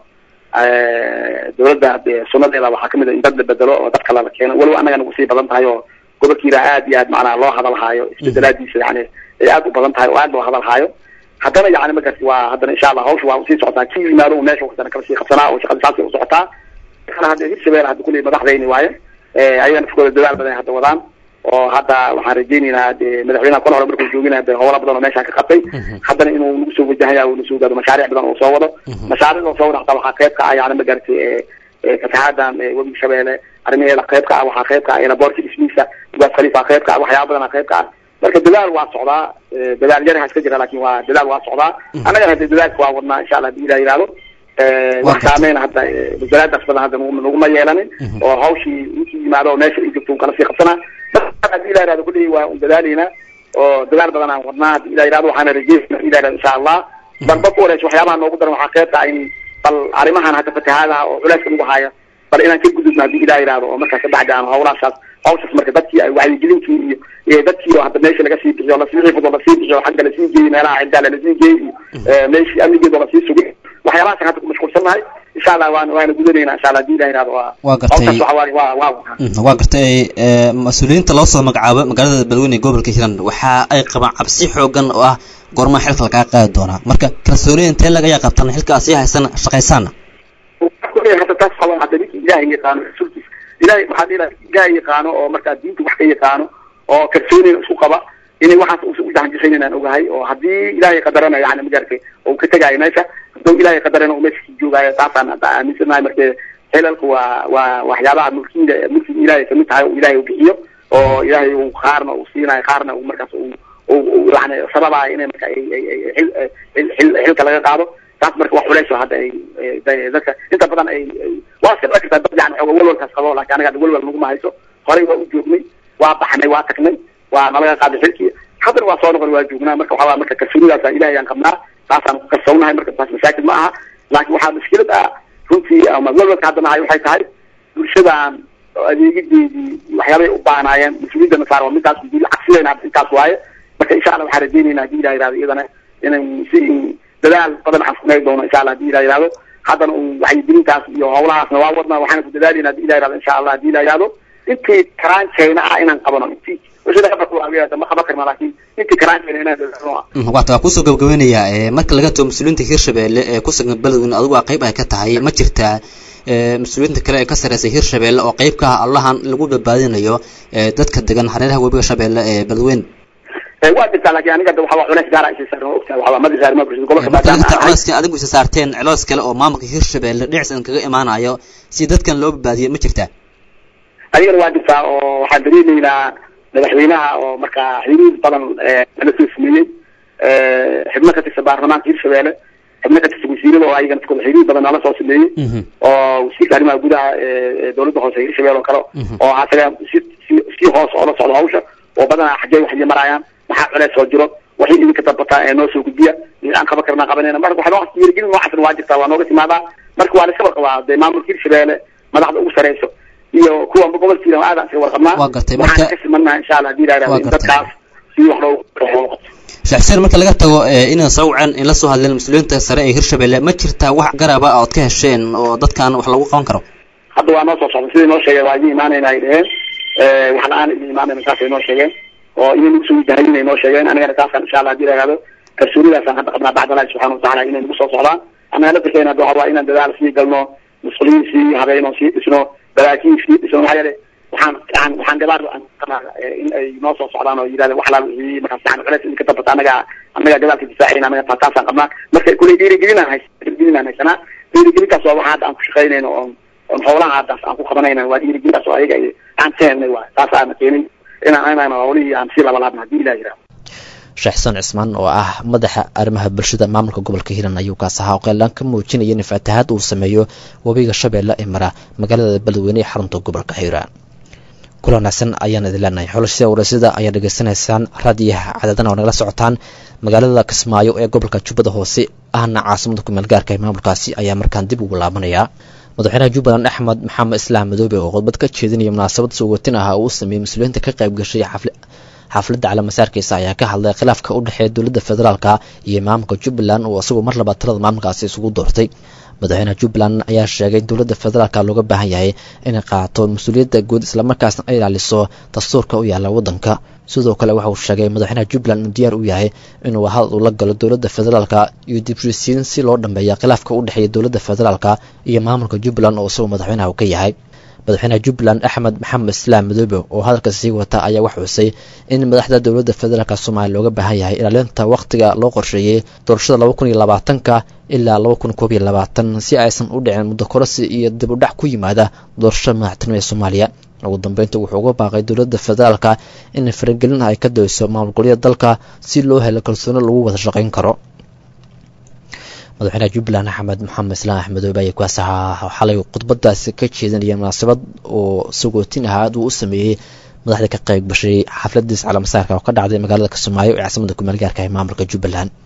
dowladda sunadeeda waxaa kamid a in dad la bedelo oo dad kale la keeno weliba annaga nagu sii badan tahay oo gobolkiina aad iyo aad macnaha loo hadalhaayo isbedelaadiisa yani ay aad u badan tahay oo aad loo hadalhaayo haddana yani markaas waa haddana insha allah hawsha waa usii socotaa ki yimaado meesha haddana kala sii qabsanaa oo shaqada saasay u socotaa hadda hirshabelle hadda kulli madaxdayni waaye ayagana afkooda dadaal badan hadda wadaan oo hadda waxaan rajaynaynaa de madaxweynaha kol hore markuu joogina de howla badan oo meeshaan ka qabtay haddana inuu nagu soo wajahaya uu nasoo gaado mashaariic badan oo soo wado mashaariicda soo wada hataa waxaa qayb ka ah yani magaratay fatahadan webiga shabeelle arrimaheeda qayb ka ah waxaa qayb ka ah elaboorka dhismihiisa ugaas khaliifa qayb ka ah waxyaaba badana qayb ka ah marka dadaal waa socdaa dadaal yaraha iska jira lakin waa dadaal waa socdaa annagana hadde dadaalka waa wadnaa insha allah hadii ilah yihahdo wax saameyna hadda wasaraadaas badan hadda naguma yeelanin oo hawshii intii yimaado oo meesha ay joogto un kala sii qabsanaa hadii ilah yihahdo kulli waa un dadaaleynaa oo dadaal badan aan wadnaa hadii ilah yihahdo waxaana rajeynaa ilah yihahdo insha allah balba ku horeysa waxyaabaha noogu daran waxaa qayb tahay in bal arrimahan hadda fatahaadaha oo culeyska nagu haya bal inaan ka gudubno hadii ilah yihahdo oo markaas kabacdi aan hawlahaas hawshaas marka dadkii ay wacyigelintii iyo iyo dadkii oo hadda meesha laga sii bixiyo lasii xifdo lasii bixiyo xagga lasii geeyey meelaha ciddaala lasii geeyey iyo meeshii amnigeeda lasii sugay waxyaabahaas hadda ku mashquulsannahay insha allah waan waana gudanaynaa insha allah hadii ilaha yidhahdo waa waa gartay hawshaas waxa waaye waa waa Mhm, waa gartay ee, mas-uuliyiinta loo soo magacaabo magaalada beledweyne ee gobolka hiiraan waxa ay qabaan cabsi xoogan oo ah goormaa xilka lagaa qaadi doonaa marka kalsoonida intee lag ayaa qabtaan xilkaas ii haysan shaqaysaana kuley hadda taas waxaa hadda ninkii ilaahay yaqaano rasuulkiisa ilaahay waxaa dhihi lahaa ilaahay yaqaano oo markaa diinta wax ka yaqaano oo kalsoonina isku qaba inay waxaas uusan u dahanjisaynin inaan ogahay oo haddii ilaahay qadarana yani magartay oo ka tegaayo meesha hadduu ilaahay qadarana uu meesha sii joogaayo taasaan hadda aaminsanahay marka xilalku waa waa waxyaabaha mulkiida mulkiga ilaahay kamid tahay oo ilaahay uu bixiyo oo ilaahay uu qaarna uu siinayo qaarna uu markaas uu uu- uu yani sababayo inay marka ay ay ay xil xil- xil- xilka laga qaado taas marka wax culays oo hadda ay ay- ay- dadka inta badan ay ay- waa iska dhaki kartaa dad yani xooga walwalkaas qabo laakiin anaga hadda walwal naguma hayso horey waa u joognay waa baxnay waa tagnay waa nalaga qaaday xilkii haddana waa soo noqon waa joognaa marka waxaa waa marka kalsoonidaasa ilahay aan qabnaa taasaan ku kalsoonahay marka taas masaakil ma aha laakiin waxaa mushkilad ah runtii ama walwalka hadda nahay waxay tahay bulshadan adeegideedii waxyaabay u baahnaayeen mas-uuliyadda nasaar waa midaas cagsideena hadda intaas waaye marka insha allah waxaan rajaynaynaa hadii ilah yihahdo iyadana inay si dadaal badan waxaan samayn doono insha allah hadii ilah yihahdo haddana un wacyigelintaas iyo howlahaasna waa wadnaa waxaana ku dadaalayna hadii ilah yihahdo insha allah hadii ilah yihahdo intii karaankeena ah inaan qabano intii bulshada qabarka waa ma qaban karna laakiin intii karaankeena inaan dadaalno ah Mhm, waata waa kusoo gabagabeynayaa ee, marka laga tago mas-uuliyiinta hirshabeelle ee ku sugan beledweyne adigu waa qayb ay ka tahay ma jirtaa ee, mas-uuliyiinta kale ee ka sarreysay hirshabeelle oo qayb ka ah allahan lagu badbaadinayo ee, dadka degan hareeraha webiga shabeelle ee beledweyne Eh, waa jirtaa laakiin aniga hadda waxaa waa culays gaara isii saaran waa ogtahay waxaa waa madi saarma bulshada gobolka marka laga maadaama tago aan ahay. coleyska adigu isa saarteen celoos kale oo maamulka hirshabeelle dhinaciisa kaga imaanayo si dadkan loo badbaadiyo ma jirtaa adigana waa jirtaa oo waxaan dareemaynaa madaxweynaha oo markaa xiriir badan eh, nala soo sameeyey eh, xubno ka tirsan baarlamaanka hirshabeelle xubno ka tirsan wasiirada oo ayagana iskooda xiriir badan nala soo sameeyey oo wasiirka arrimaha gudaha ee ee dowladda hoose hirshabelle oo kale oo asaga si si si hoos oola socdo hawsha oo badanaa xaggee waxay marayaan maxaa culeys soo jiro waxay idinka dambataa ee noo soo gudbiya aan qaban karnaa qabanayna marka waxaa noocaas dhiirigelin noocaasna waa jirtaa waa nooga timaadaa marka waa la iska warqabaa dee maamulka hirshabelle madaxda ugu sareyso iyo kuwa gobolkiina aadaan iska warqabnaa Waa gartay, waxaan marka- ka simannaha insha allah hadii la Waa yihahdo in gartay. dadkaas si wax loogu loogu qabto sheekh xuseen marka laga tago ee, inaan soo waceen in la soo hadleen mas-uuliyiinta sare ee hirshabeelle ma jirtaa wax garaba ood ka hesheen oo dadkan wax lagu qaban karo hadda waa noo soo socda sidai noo sheegeen waa idin imaanayna ay dheheen Eh, wax la-aan idin imaanayna saasay noo sheegeen oo inay nagu soo wajahayin ay noo sheegeen anigana taasaan insha allah hadii la yihahdo kalsoonidaasaan hadda qabnaa bacd allahi subxana watacaala inay nagu soo socdaan annaga laftirkeena hadda waxaa waa inaan dadaal sii galno musquliin sii habeyno sii dhisno baraakiin sii dhisno maxaa yeele waxaan waxaan waxaan gabaar aan qabnaa eh, in ay noo soo socdaan oo yidhahdeen wax laal wixii markaas yani culeys idinka dambata annaga annaga gadaalka difaacayna annaga taa taasaan qabnaa marka kuley dhiirigelinaan hays dhiirigelinaan haysanaa dhiirigelintaas waa waxa hadda aan ku shaqaynayno oon oon howlaha haddaas aan ku qabanayna waa dhiirigelintaas oo ayaga ay- aan ka helnay waay taas aana keenay inaan inaan howlihii aan sii labalaabna hadii ilah yihahdo sheekh xuseen cismaan oo ah madaxa arrimaha bulshada maamulka gobolka hiiraan ayuu kaas ahaa oo qeelaan ka muujinaya in fatahaad uu sameeyo webiga shabeelle ee mara magaalada beledweyne ee xarunta gobolka hiiraan kula wanaagsan ayaan idin leenahay xulashada warasida ayaa dhegaysanaysaan raadiyaha cadadana oo nagala socotaan magaalada kismaayo ee gobolka jubbada hoose ahna caasimada kumeel gaarka ee maamulkaasi ayaa markaan dib ugu laabanayaa madaxweynaha jubbaland axmed maxamed islaam madoobe oo khudbad ka jeedinaya munaasabad suugatin ah oo uu sameeyey mas-uuliyiinta ka qayb gashay xafli xafladda calaamasaarkiisa ayaa ka hadlay khilaafka u dhexeeya dowladda federaalka iyo maamulka jubbaland oo isagoo mar labaad talada maamulkaasi isugu doortay madaxweynaha jubbaland ayaa sheegay in dowladda federaalka looga baahan yahay inay qaato mas-uuliyadda guud islamarkaasna ay ilaaliso dastuurka u yaalla waddanka sidoo kale waxa uu sheegay madaxweynaha jubbaland inuu diyaar u yahay inuu hadal ula galo dowladda federaalka iyo dibshisiin si loo dhambeeya khilaafka u dhexeeya dowladda federaalka iyo maamulka jubbaland oo isagoo madaxweynaha uu ka yahay madaxweynaha jubbaland axmed maxamed islaam madoobe oo hadalka sii wata ayaa wax xusay in madaxda dowladda federaalk soomaaliya looga baahan yahay ilaalinta wakhtiga loo qorsheeyey doorashada laba kun iyo labaatanka ilaa laba kun koob iyo labaatan si aysan u dhicin muddo korasi iyo dib u dhac ku yimaada doorashada madaxtinimo ee soomaaliya ugu dambeynta wuxuu uga baaqay dowladda federaalka in faragelin ay ka dayso maamul golyada dalka si loo helo kalsooni lagu wada shaqayn karo madaxweynaha jubbaland axmed maxamed islaam axmedoobe ayaa kuwaas ahaa xalay khudbadaasi ka jeedinaya munaasabad oo sagootin ahaad uu u sameeyey madaxda ka qayb gashay xafladiis calamasaarka oo ka dhacday magaalada kismaayo ee caasimada kumeel gaarka ee maamulka jubbaland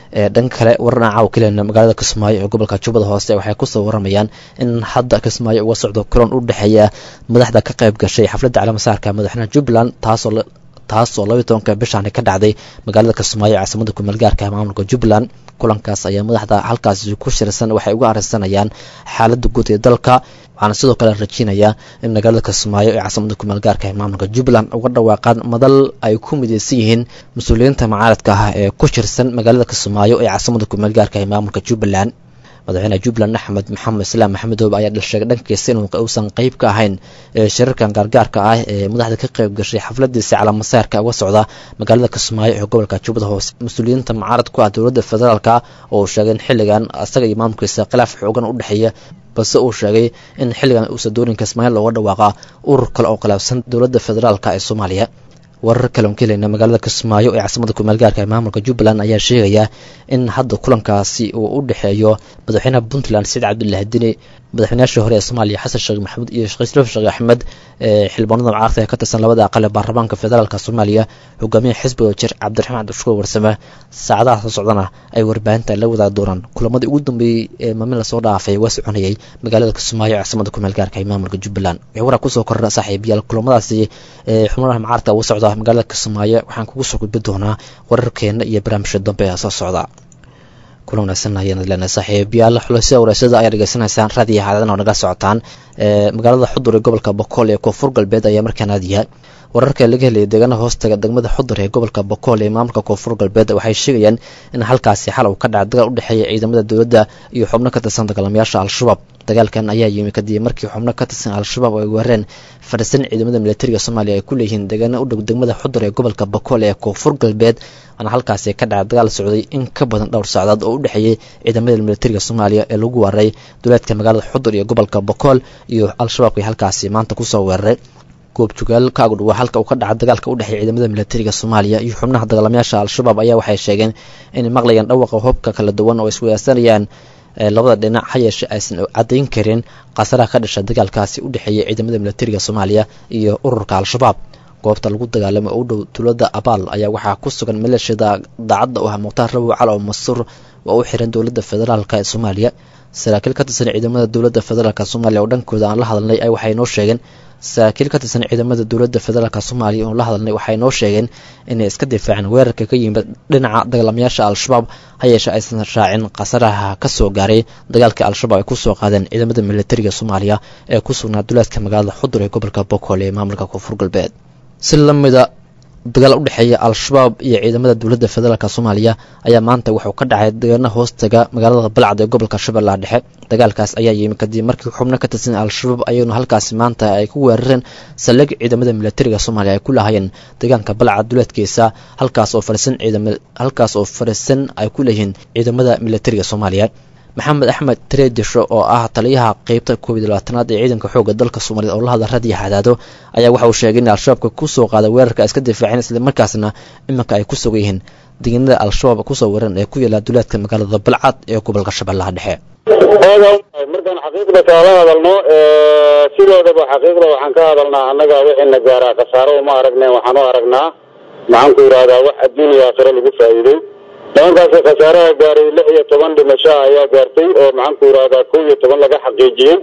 dhanka kale warana caaw kelena magaalada kismaayo ee gobolka jubbada hoose waxay kusoo waramayaan in hadda kismaayo uga socdo kulan u dhexeeya madaxda ka qayb gashay xafladda calaamasaarka madaxweynaha jubbaland taasoo taasoo labaiy tobanka bishaani ka dhacday magaalada kismaayo ee caasimada kumeel gaarka maamulka jubbaland kulankaas ayaa madaxda halkaasi ku shirsan waxay uga arrinsanayaan xaaladda guud ee dalka waxaana sidoo kale rajeynayaa in magaalada kismaayo ee caasimada kumeel gaarka ee maamulka jubbaland uga dhawaaqaan madal ay ku mideysan yihiin mas-uuliyiinta mucaaradka ah ee ku shirsan magaalada kismaayo ee caasimada kumeel gaarka ee maamulka jubbaland madaxweyne jubbaland axmed maxamed islaam maxamedoob ayaa dhalsheegay dhankiisa in uusan qeyb ka ahayn shirarkan gaargaarka ah ee madaxda ka qayb gashay xafladiisa calaamasaarka uga socda magaalada kismaayo ee gobolka jubbada hoose mas-uuliyiinta mucaarad ku ah dowladda federaalka oo uu sheegay in xilligan asaga iyo maamulkiisa khilaaf xoogan u dhexeeya balse uu sheegay in xilligan uusa doonin kismaayo looga dhawaaqa urur kale oo khilaafsan dowladda federaalka ee soomaaliya warar kale on ka helayna magaalada kismaayo ee caasimada kumeel gaarka ee maamulka jubbaland ayaa sheegaya in hadda kulankaasi uu u dhexeeyo madaxweynaha puntland saciid cabdullaahi dini madaxweynayaashii hore ee soomaaliya xasan sheekh maxamuud iyo sheekh sheekh axmed ee xildhibaanada mucaarada ee ka tirsan labada aqal ee baarlamaanka federaalka soomaaliya hogaamiyaha xisbiga jir cabdiraxmaan cabdishukuur warsame saacadaha soo socdana ay warbaahinta la wadaagi doonaan kulamadii ugu dambeeyey ee maalmin lasoo dhaafay waa soconayay magaalada kismaayo ee caasimada kumeel gaarka ee maamulka jubbaland wixii waraa kusoo korra saaxiibayaal kulamadaasi ee xubnaha mucaaradka uga socda magaalada kismaayo waxaan kugu soo gudbi doonaa wararkeena iyo barnaamijka dambe ee soo socda kulan wanaagsan ayaan leenahay saaxiibayaal xulasida wareysada ayaa dhegeysanaysaan raadiyo haadadan oo naga socotaan magaalada xudur ee gobolka bokool ee koonfur galbeed ayaa markaan aadiya wararka laga helaya deegaanaha hoostaga degmada xudur ee gobolka bokool ee maamulka koonfur galbeed waxay sheegayaan in halkaasi xal uu ka dhaca dagaal u dhexeeya ciidamada dowladda iyo xubno ka tirsan dagaalamayaasha al-shabaab dagaalkan ayaa yimi kadib markii xubno ka tirsan al-shabaab ay weerareen farisan ciidamada militariga soomaaliya ay ku leeyihiin deegaana u dhow degmada xudur ee gobolka bokool ee koonfur galbeed waana halkaasi ka dhaca dagaal socday in ka badan dhowr sacdood oo u dhexeeyey ciidamada militariga soomaaliya ee lagu weeraray duleedka magaalada xudur iyo gobolka bokool iyo al-shabaabkii halkaasi maanta kusoo weeraray goobjogaal ka agdhuwa halka uu ka dhaca dagaalka u dhexeeya ciidamada militariga soomaaliya iyo xubnaha dagaalamayaasha al-shabaab ayaa waxay sheegeen inay maqlayaan dhawaqa hubka kala duwan oo isweydaarsanayaan labada dhinac ha yeeshe aysan caddayn karin khasaraha ka dhasha dagaalkaasi u dhexeeya ciidamada militariga soomaaliya iyo ururka al-shabaab goobta lagu dagaalamay oo u dhow tuulada abaal ayaa waxaa ku sugan maleeshiyada daacadda u ah mukhtaar rabow cal oo masuur oo u xiran dowladda federaalk ee soomaaliya saraakiil ka tirsan ciidamada dowladda federaalk soomaaliya oo dhankooda aan la hadalnay ay waxay noo sheegeen saraakiil ka tirsan ciidamada dowladda federaalk soomaaliya oon la hadalnay waxay noo sheegeen inay iska difaaceen weerarka ka yimid dhinaca dagaalamayaasha al-shabaab ha yeeshe aysan raacin khasaraha ka soo gaaray dagaalkii al-shabaab ay kusoo qaadeen ciidamada militariga soomaaliya ee ku sugnaa duleedka magaalada xudur ee gobolka bokool ee maamulka koonfur galbeed si lamida dagaal u dhexeeya al-shabaab iyo ciidamada dowladda federaalk soomaaliya ayaa maanta wuxuu ka dhacay deegaana hoostaga magaalada balcad ee gobolka shabeellaha dhexe dagaalkaas ayaa yimi kadib markii xubno ka tirsan al-shabaab ayaguna halkaasi maanta ay ku weerareen saldhig ciidamada militariga soomaaliya ay ku lahaayeen deegaanka balcad duleedkiisa halkaas oo farisan ciidama halkaas oo farisan ay ku leeyihiin ciidamada militariga soomaaliya maxamed axmed tareedisho oo ah taliyaha qeybta koob iyo labaatanaad ee ciidanka xoogga dalka soomaaliyed oo la hadla radiyo xadaado ayaa waxa uu sheegay in al-shabaabka kusoo qaaday weerarka iska difaaceen islamarkaasna iminka ay ku sugan yihiin deegaanada al-shabaab kusoo weeran ee ku yaala duleedka magaalada balcad ee gobolka shabeellaha dhexe markaan xaqiiqda kaala hadalno sidoodaba xaqiiqda waxaan ka hadalnaa annaga wixina gaaraa khasaaro uma aragne waxaan u aragnaa maxaan ku yidhahdaa wax adduuniya aakhiro lagu faa'iiday nimankaasi khasaaraha gaaray lix iyo toban dhimasho ayaa gaartay oo maxaan ku yidhahdaa kow iyo toban laga xaqiijiyey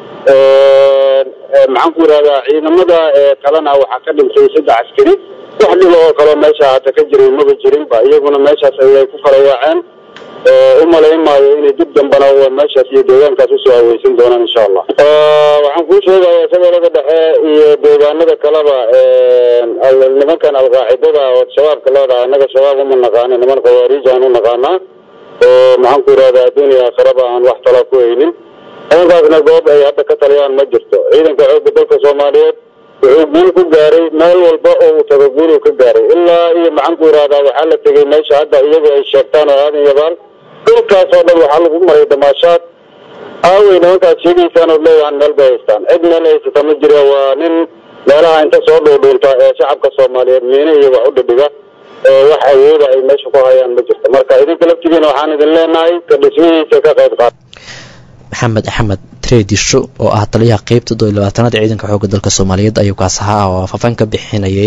maxaan ku yidhahdaa ciidamada kalena waxaa ka dhintay saddex askari wax dhiba oo kaleo meesha hata ka jiray maba jirinba iyaguna meeshaas ayay ku farayaaceen u malayn maayo inay dib dambana meeshaas iyo deegaankaas usoo haweysan doonaan insha allah waxaan kuu sheegaya shabeellada dhexe iyo deegaanada kaleba nimankan alqaacidada oo shabaabka leedahay annaga shabaab uma naqaano niman khawaariij aan u naqaanaa oo maxaan ku yidhahdaa adduuniya aakhiraba aan wax talaa ku haynin nimankaasna goob ay hadda ka taliyaan ma jirto ciidanka xoogga dalka soomaaliyeed wuxuu guul ku gaaray meel walba oo uu tago guul uu ka gaaray ilaa iyo maxaan ku yidhahdaa waxaa la tegey meesha hadda iyagu ay sheegtaan oo aadan yabaal dhulkaas oo dhan waxaa lagu maray damaashaad aawey nimankaas sheegaysaan oo leeyahan meel bay haystaan cid meel haysata ma jira waa nin meelaha inta soo dhuudhuunta ee shacabka soomaaliyeed miine iyo wax u dhidhiga ee wax awooda ay meesha ku hayaan ma jirto marka idinka laftigiina waxaan idin leenahay ka dhismihiisa ka qayb qaata maxamed axmed treedisho oo ah taliyaha qeybta doo iyo labaatanaad ee ciidanka xoogga dalka soomaaliyeed ayuu kaas ahaa oo faafaan ka bixinayay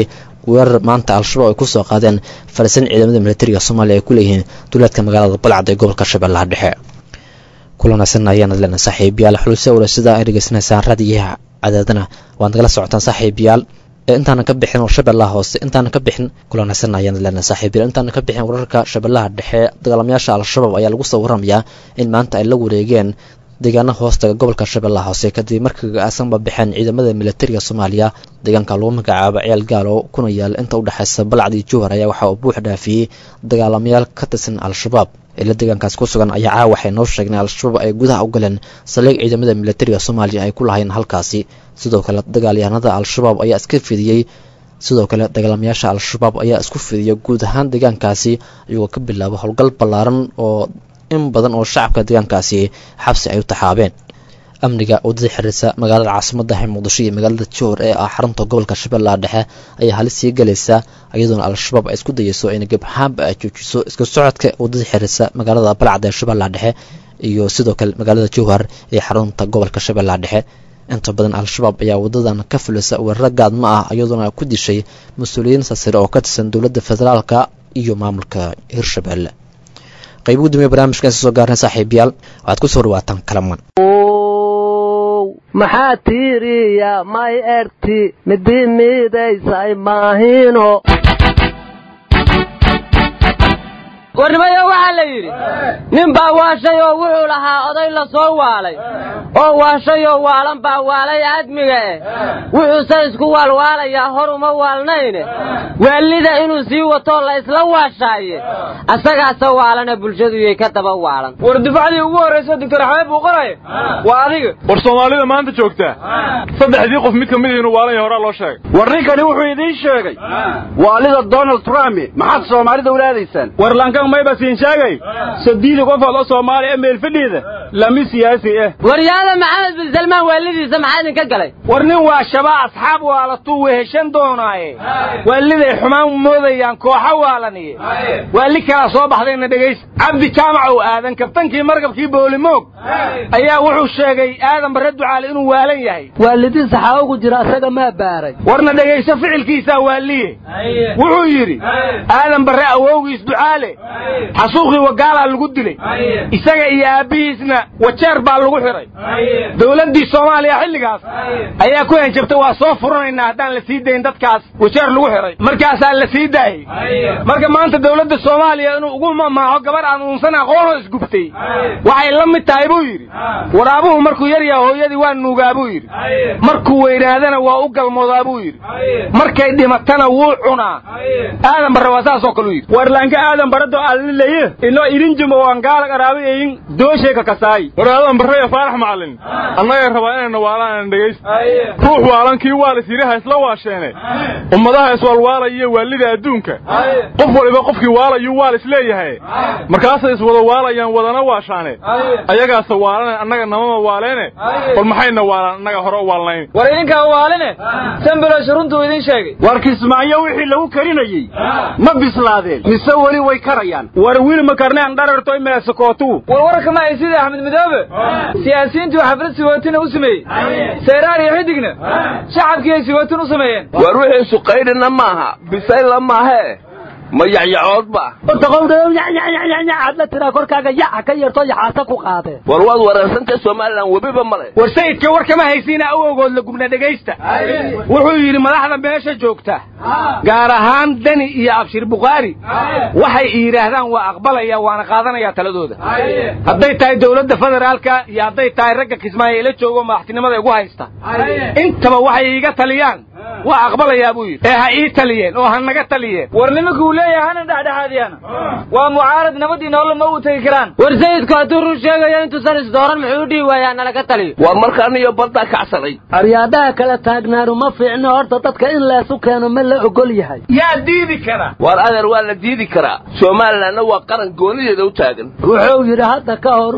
weerar maanta al-shabaab ay kusoo qaadeen farisan ciidamada militariga soomaaliya ay ku leeyihiin duleedka magaalada balcad ee gobolka shabeellaha dhexe kulanaasan ayaanad lena saaxiibayaal xuluse wala sida ay dhegeysanaysaan raadiyaha cadaadana waad nagala socotaan saaxiibayaal intaanan ka bixin shabeellaha hoose intaanan ka bixin kulanaysan ayaanad lena saaxiibayaal intaanan ka bixin wararka shabeellaha dhexe dagaalamayaasha al-shabaab ayaa lagu soo waramayaa in maanta ay la wareegeen deegaana hoostaga gobolka shabeellaha hoose kadib markii aasanba baxeen ciidamada militariga soomaaliya deegaanka lagu magacaabo ceel gaalo kuna yaal inta udhexaysa balcad iyo jowhar ayaa waxaa uu buux dhaafiyey dagaalamayaal ka tirsan al-shabaab ila deegaankaas ku sugan ayaa caawa waxay noo sheegeen al-shabaab ay gudaha u galeen saldhig ciidamada militariga soomaaliya ay ku lahayn halkaasi sidoo kale dagaalyahanada al-shabaab ayaa iska fidiyey sidoo kale dagaalamayaasha al-shabaab ayaa isku fidiyay guud ahaan deegaankaasi iyagoo ka bilaabo howlgal ballaaran oo in badan oo shacabka deegaankaasi xabsi ay u taxaabeen amniga waddada xiriirsa magaalada caasimadda ee muqdisho iyo magaalada jowhar ee ah xarunta gobolka shabeellaha dhexe ayaa halis sii galaysa iyadoona al-shabaab ay isku dayeyso in gebxaanba ay joojiso iska socodka waddada xiriirsa magaalada balcad ee shabeellaha dhexe iyo sidoo kale magaalada jowhar ee xarunta gobolka shabeellaha dhexe inta badan al-shabaab ayaa wadadan ka fulisa weeraro gaadma ah iyadoona ku dishay mas-uuliyiin sasire oo ka tirsan dowladda federaalka iyo maamulka hirshabeelle qayb ugu dambeya barnaamijka insa soo gaarnay saaxiibayaal waxaad ku soo dhawaataan kalaman maxaa tiiriya may erti midi miidaysay maahino warnimayo waxaa la yidhi nin baa waashay oo wuxuu lahaa oday la soo waalay oo waashayoo waalan baa waalay aadmiga eh wuxuuse isku waalwaalayaa hor uma waalnayne waalida inuu sii watoo la isla waashaaye asagaase waalana bulshaduyay ka daba waalan war dufcadii ugu horraysa doctor axmed buu qoraya waa adiga war soomaalida maanta joogtaa saddexdii qof mid ka mid inuu waalan yahay horaa loo sheegay war ninkani wuxuu idiin sheegay waalida donald trump maxaad soomaalida ula aadaysaan war lankan mayba siin sheegay sadiidi qofood oo soomaali ee meel fadhiida lami siyaasi ah waryaada maxamed bin salmaan waalidiisa maxaa idinka galay war nin waa shabaa asxaab waalatuu weheshan doonaaye waaliday xumaan moodayaan kooxa waalaniye waali kalaa soo baxdayna dhegaysa cabdi jaamacow aadan kabtankii markabkii boolimoog ayaa wuxuu sheegay aadan barre ducaale inuu waalan yahay waalidiisa xaa ugu jira asaga maa baaray warna dhegayso ficilkiisaa waaliye wuxuu yidhi aadan barre awowgiis ducaale xasuuqii wagaalaa lagu dilay isaga iyo aabbihiisna wajeer baa lagu xidhay dowladdii soomaaliya xilligaas ayaa ku henjabtay waa soo furanaynaa haddaan la sii dayn dadkaas wajeer lagu xidhay markaasaa la sii daayey marka maanta dowladda soomaaliya inuu ugu mamaaxo gabar aan uunsan aqoonoo isgubtay waxay la mid tahay buu yidhi waraabuhu markuu yar yaha hooyadii waa nuugaa buu yidhi markuu weynaadana waa u galmoodaa buu yidhi markay dhimatana wuu cunaa aadan barre waa saasoo kale u yidhi warlaanka aadan barado alileye ino irinjimo wangaala qaraabayayin doosheeka kasaay war aadan barre iyo faarax macallin annaga rabaa inayna waalaan aan dhegaysta ruux waalan kii waalis yidhaha isla waasheene ummadaha iswaalwaalaya waalida adduunka qof waliba qofkii waalayuu waalis leeyahay markaasay iswada waalayaan wadana waashaane ayagaase waalane annaga namama waaleene bal maxayna waalaan annaga hore u waalnayn war idinkaa waaline sambilosh runtuu idin sheegay war kismaayo wixii lagu karinayey ma bislaadeen mise weli way karayaan war wiil ma karneen dhararto imeesakootuu war warka ma ay sidii axmed midoobe siyaasiyiintii xaflad siwootina u sameeyey seyraar iyo xidigna shacabkiiay siwootin u sameeyeen war wixii suqaydhina maaha bisayla maahee ma yaxyacoodba adla tiraa korkaaga yaca ka yeerto yaxaasa ku qaadee war waad wareersantay somalilan webiba male war sayidka war kama haysiina awowgood la gubna dhegaysta wuxuu yidhi madaxda meesha joogta gaar ahaan deni iyo abshir bukhaari waxay yidhaahdaan waa aqbalaya waana qaadanaya taladooda hadday tahay dowladda federaalka iyo hadday tahay ragga kismaayo ila joogo madaxtinimada igu haysta intaba waxay iiga taliyaan waa aqbalayaa buu yidhi ee ha ii taliyeen oo ha naga taliyeen war nimankuu leeyahay hana dhexdhexaadiyana waa mucaarad nabadii nolol ma u tegi karaan war sayidku hadduu run sheegayo intuusan isdooran muxuu u dhihi waayaa nalaga taliyo war markaan iyo baddaa kacsanay aryaadaha kala taagnaanu ma fiicno horta dadka in leesu keeno ma la ogol yahay yaa diidi kara war adeer waa la diidi karaa somalilanna waa qaran goonideeda u taagan wuxuu yidhi hadda ka hor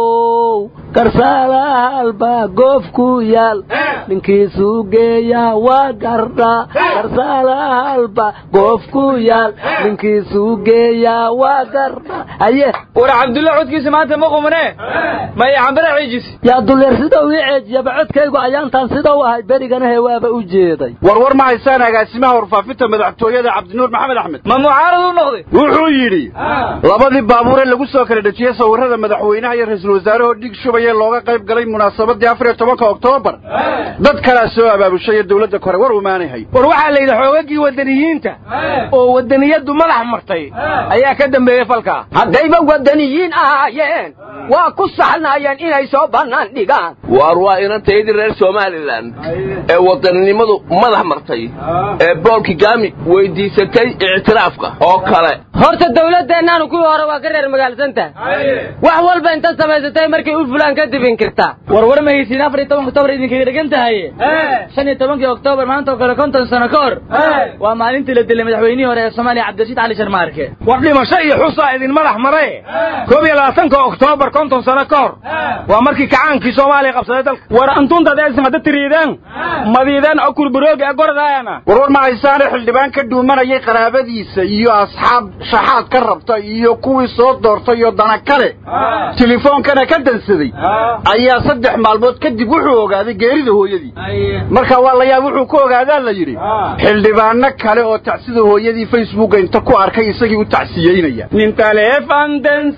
how garsaalaha albaa goofku yaal ninkiisuu geeyaa waa gardha garsaalaalba goofku yaal ninkiisuu geeyaa waa gardha haye war cabdulla codkiisa maanta ma qumane maya cambara ciijis yaa duleer sida uu ii ceejiyaba codkaygu ayaantaan sida u ahay beriganahe waaba u jeeday warwar ma haysaan agaasimaha warfaafinta madaxtooyada cabdinuur maxamed axmed ma mucaarad u noqday wuxuu yidhi labadii baabuure lagu soo kala dhejiyey sawirrada madaxweynaha iyo ra-iisul wasaarahoo dhig shubaya looga qayb galay munaasabadii afar iyo tobanka oktoobar dad kalaa soo abaabushay dowladda kore war umaanahay war waxaa la yidhi xoogagii wadaniyiinta oo wadaniyaddu madax martay ayaa ka dambeeyey falkaa haddayba wadaniyiin ahaayeen waa ku saxnaayeen inay soo bannaan dhigaan waar waa inantaydii reer somalilan ee wadaninimadu madax martay ee bool kigami weydiisatay ictiraafka oo kale horta dawladdeennaanu kuwii hore waa ka reer magaalsantaha wax walba inta samaysatay markay u fulaan kadib inkirtaa warwar ma haysiin afar iyo tobanka oktoobar idinkaga dhegan tahaye shan iyo tobankii oktoobar maanta oo kale konton sano ka hor waa maalintii la dilay madaxweynihii hore ee soomaaliya cabdirashiid cali sharmaarke war dhimasho iyo xusaa idin madax marae koob iyo labaatanka oktoobar konton sano ka hor waa markii kacaankii soomaaliya qabsaday dalka war antuntadeesin hadda tiriideen madiideen okur burooga ee gordaayana warwar ma haysaane xildhibaan ka dhuumanayay qaraabadiisa iyo asxaab shaxaad ka rabta iyo kuwii soo doortay iyo dana kale tilefoonkana ka dansaday ayaa saddex maalmood kadib wuxuu ogaaday geerida hooyadii marka waa la yaab wuxuu ku ogaadaa la yidhi xildhibaano kale oo tacsida hooyadii facebooka inta ku arkay isagii u tacsiyeynaya nin taleefan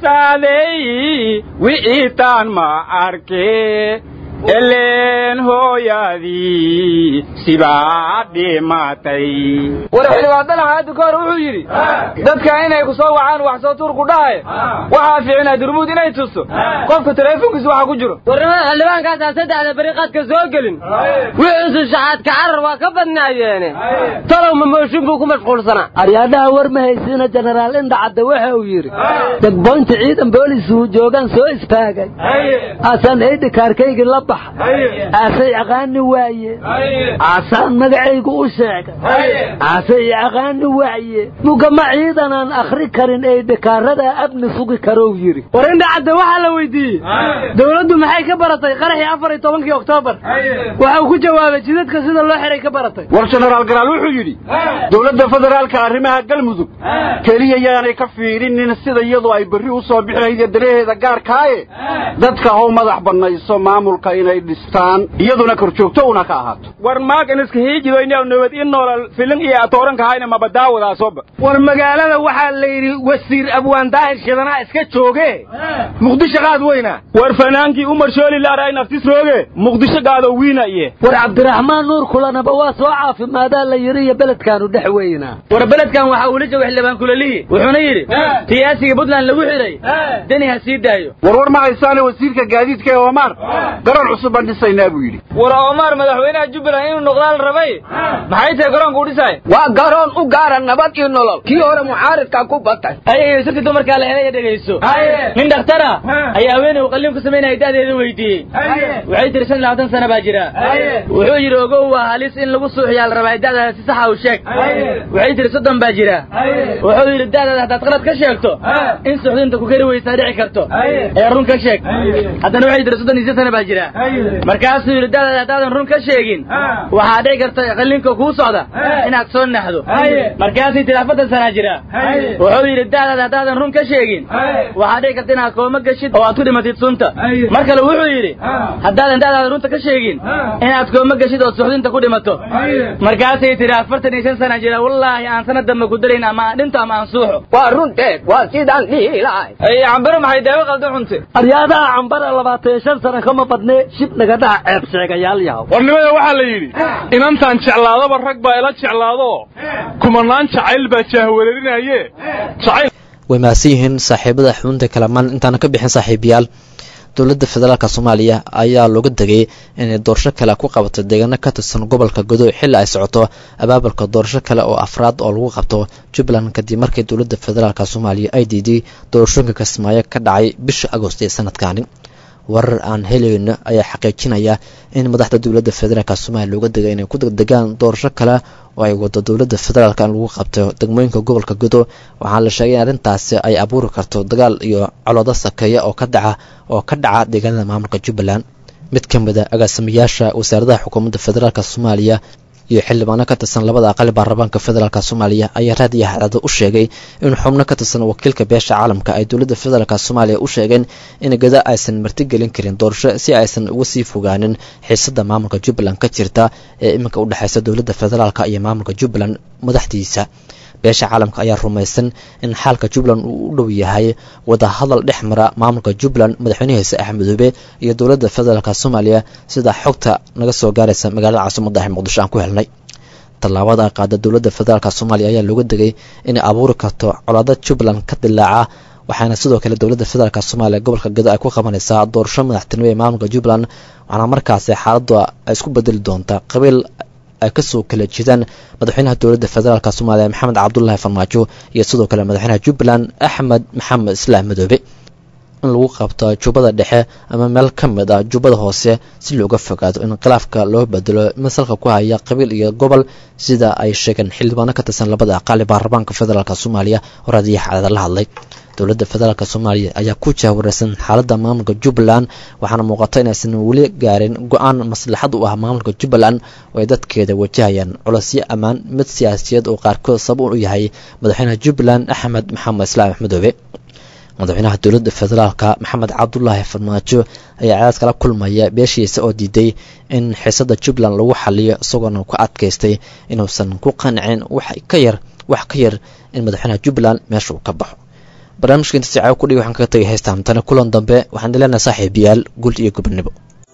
dansaadey wiciitaan ma arke eleen hooyadii sibaa dhimatay war xildhibaandan hadda ka hor wuxuu yidhi dadka inay ku soo wacaan wax soo tuur ku dhahay waxaa fiicnaa durmuud inay tusto qofka taleefonkiisa waxa ku jiro warnimada xildhibaankaasaa saddexda beri qadka soo gelin wixiisu shaxaadka carar waa ka badnaayeene talow ma mooshin buu ku mashquulsanaa aryaadhaha war ma haysiina jenaraal indhacadde waxa uu yidhi degboynta ciidan boolisuu joogaan soo istaagay aasaan eydhikaarkaygii la baxay aasay aqaani waaye aasaan magacaygu u sheegay aasay aqaani waaye mugama ciidanaan akhri karin eydhikaarada abni sugi karow yidhi war indhacadde waxaa la weydiiyey dowladdu maxay ka baratay qaraxii afar iyo tobankii oktoobar waxau ku jawaabay jidadka sida loo xiray ka baratay war jenaraal garaal wuxuu yidhi dowladda federaalka arrimaha galmudug keliya yaanay ka fiirinin sida iyadu ay berri u soo bixi lahayd daraheeda gaarkaaye dadka how madax bannayso maamulka inay dhistaan iyaduna kor joogto una ka ahaato war maagan iska hiijidoynaw nabad in noolal filin iyo atooranka hayna mabadaawadaasooba war magaalada waxaa la yidhi wasiir abwaan daahir shidanaa iska jooge muqdisho qaad weyna war fanaankii umar shooli laaraay naftis rooge muqdisho gaado wiina iye war cabdiraxmaan nuur kulanaba waa soo caafimaadaa la yidhi iyo beledkaanu dhex weynaa war beledkan waxaa uula jooga xildhibaan kulalihi wuxuuna yidhi siyaasiga puntland lagu xidhay deni ha sii daayo warwar ma haysaane wasiirka gaadiidka ee omar garoon cusub baan dhisaynaa buu yidhi war omar madaxweynaha jubbaland inuu noqdaa la rabay maxay tahay garoonka u dhisaay waa garoon u gaara nabad iyo nolol kii hore mucaaridka ku batay ayay sirti dumarkaa la helaya dhegayso nin dhakhtara ayaa haweeney uu qalliin ku samaynaya da'deeda weydiiyey waxay tiri shan iyo labaatan sana baa jira wuxuu yidhi ogow waa halis in lagu suuxiyaa la rabaa da'daada si saxa u sheeg waxay tiri soddon baa jira wuxuu yidhi da'daada haddaad qalad ka sheegto in suxdinta ku kari weysaa dhici karto ee run ka sheeg haddana waxay tiri soddon iyo si sana baa jira markaasuu yidhi da'daada haddaadan run ka sheegin waxaa dhici karta qalliinka kuu socda inaad soo naxdo markaasay tiri afartan sanaa jira wuxuu yidhi da'daada haddaadan run ka sheegin waxaa dhici karta inaad kooma gashid oo aad ku dhimatid sunta mar kale wuxuu yidhi haddaadan da'daada runta ka sheegin inaad kooma gashid oo suxdinta ku dhimato markaasay tiri afartan iyo shan sana jira wallaahi aan sanad dambe ku darayn ama aan dhinto ama aan suuxo waa runteed waa sidaan dhihi lahay ay cambaro maxay daawo qaldan cunte aryaadaha cambara labaatan iyo shan sana kama badne shib naga dhaha ceeb sheegayaal yahow warnimada waxaa la yidhi inantaan jeclaadaba rag baa ila jeclaado kumanaan jacayl baa jaahwareerinaye jacayl way mahadsan yihiin saaxiibada xubinta kalamaan intaana ka bixin saaxiibayaal dowladda federaalk soomaaliya ayaa looga degay inay doorasho kale ku qabato deegaano ka tirsan gobolka godow xilli ay socoto abaabulka doorasho kale oo afraad oo lagu qabto jubbaland kadib markii dowladda federaalk soomaaliya ay diiday doorashooyinka kismaayo ka dhacay bisha agost ee sanadkaani warar aan helayno ayaa xaqiijinaya in madaxda dowladda federaalk soomaaliya looga degay inay ku degdegaan doorasho kale oo ay wado dowladda federaalk in lagu qabto degmooyinka gobolka godo waxaana la sheegay in arrintaasi ay abuuri karto dagaal iyo coloodo sakeeya oo ka dhaca oo ka dhaca deegaanada maamulka jubbaland mid ka mid a agaasimayaasha wasaaradaha xukuumadda federaalk soomaaliya iyo xildhibaano ka tirsan labada aqali baarlamaanka federaalk soomaaliya ayaa raadiyo hadaado u sheegay in xubno ka tirsan wakiilka beesha caalamka ay dowladda federaalk soomaaliya u sheegeen in gada aysan martigelin karin doorasho si aysan uga sii fogaanin xiisada maamulka jubbaland ka jirta ee iminka u dhexeysa dowladda federaalk iyo maamulka jubbaland madaxdiisa beesha caalamka ayaa rumaysan in xaalka jubbaland uu u dhow yahay wadahadal dhex mara maamulka jubbaland madaxweynahiisa axmedoobe iyo dowladda federaalk soomaaliya sida xogta naga soo gaaraysa magaalada caasimada ah muqdisho aan ku helnay tallaabada ay qaada dowladda federaalk soomaaliya ayaa looga degay inay abuuri karto colaado jubbaland ka dilaaca waxaana sidoo kale dowladda federaalk soomaaliya gobolka gado ay ku qabanaysaa doorasho madaxtinimo ee maamulka jubbaland waxaana markaasi xaaladdu ay isku bedeli doontaa qabiil ay kasoo kala jeedaan madaxweynaha dowladda federaalk soomaaliya maxamed cabdulaahi farmaajo iyo sidoo kale madaxweynaha jubbaland axmed maxamed islaam madoobe in lagu qabto jubbada dhexe ama meel ka mid ah jubbada hoose si looga fogaado in khilaafka loo bedelo masalka ku haya qabiil iyo gobol sida ay sheegeen xildhibaano ka tirsan labada aqaali baarlamaanka federaalk soomaaliya oo raadiyaha cadada la hadlay dowladda federaalk soomaaliya ayaa ku jahwareysan xaaladda maamulka jubbaland waxaana muuqata inaysan weli gaarin go-aan maslaxad u ah maamulka jubbaland oo ay dadkeeda wajahayaan culosyo ammaan mid siyaasiyeed oo qaarkood sabab u yahay madaxweynaha jubbaland axmed maxamed islaam axmedoobe madaxweynaha dowladda federaalka maxamed cabdulaahi farmaajo ayaa cadaad kala kulmaya beeshiisa oo diiday in xiisada jubbaland lagu xaliyo isagoona ku adkaystay inuusan ku qancin wax ka yar wax ka yar in madaxweynaha jubbaland meesha uu ka baxo barnaamijka inta sicaawo kudhig waxaan kaga tagay heystaan tani kulan dambe waxaan dileenahay saaxiibayaal guul iyo gobonimo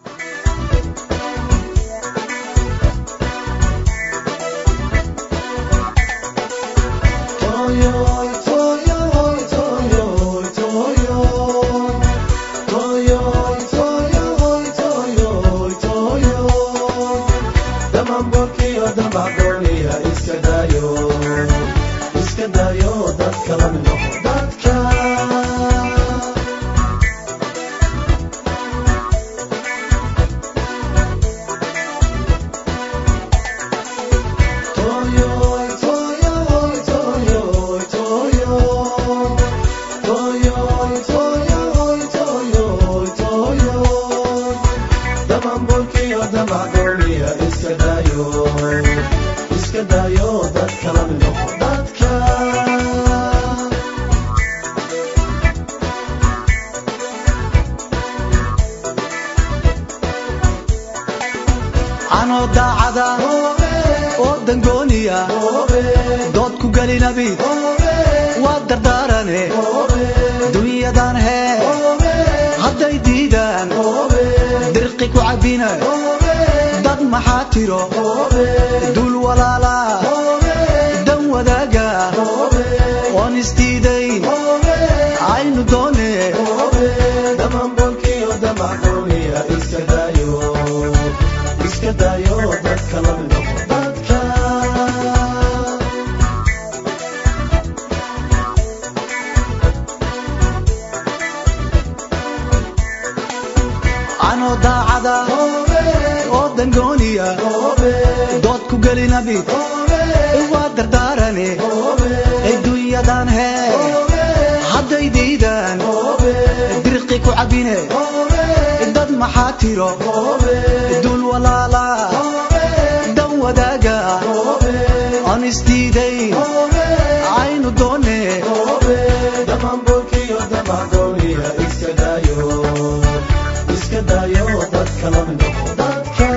anoo daacada oo dangooniya dood ku gelinabi waa dardaarane dunyadan hee hadday diidaan dirqi ku cabbina dad maxaa tiro dul walaala dan wadaaga oon isdiidayn aynu doone iska dayo dadka la midho dadka anoo daacada oo dangooniya dood ku gelinabi waa dardaarane adduunyadan hee hadday diidaan dirqi ku cabbine dad maxaa tiro dul walaala dan wadaaga aan isdiidayn aynu doone iska dayo dadka la midho dadka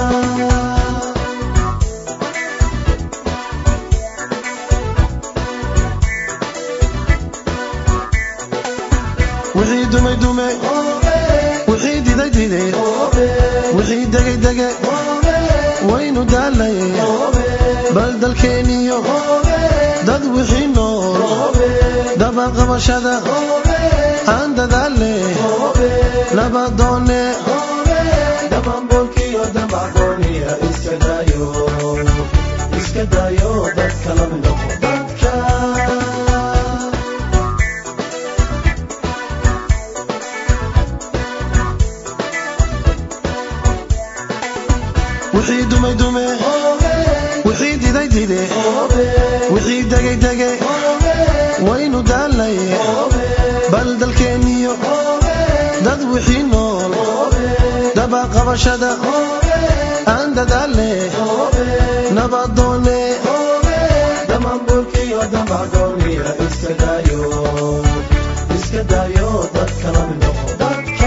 wixii dumay dume wixii diday dide wixii degay dege waynu daalaye bal dalkeeniyo dad wixii nool dabaqabashada aan dadaale nabadoone dabambolkiyo damagooniya iska dayo iska dayo dadka la midho dadka wixii dumay dume wixii diday dide wixii degay dege waynu daalaye bal dalkeeniyo dad wixii nool daba qabashada aan dadaale nabadoone damamburkiyo damagooniya iska daayo iska daayo dadka la mid noqo dadka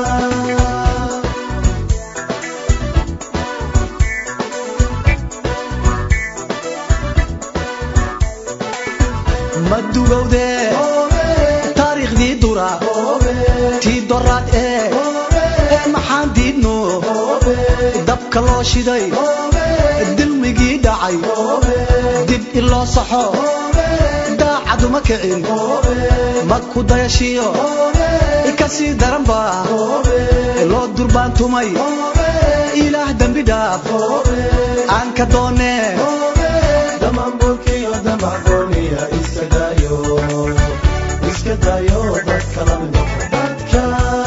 ma dugowde taariikhdii dura tii doraad ee ee maxaan diidno dabka loo shiday dilmigii dhacay dib in loo saxo daacaduma kicin ma ku dayashiyo ka sii daranba loo durbaantumay ilaah dembi dhaaf aan ka doonee damamburkiyo damagooniya iska daayo iska daayo dadka la mid noqo dadka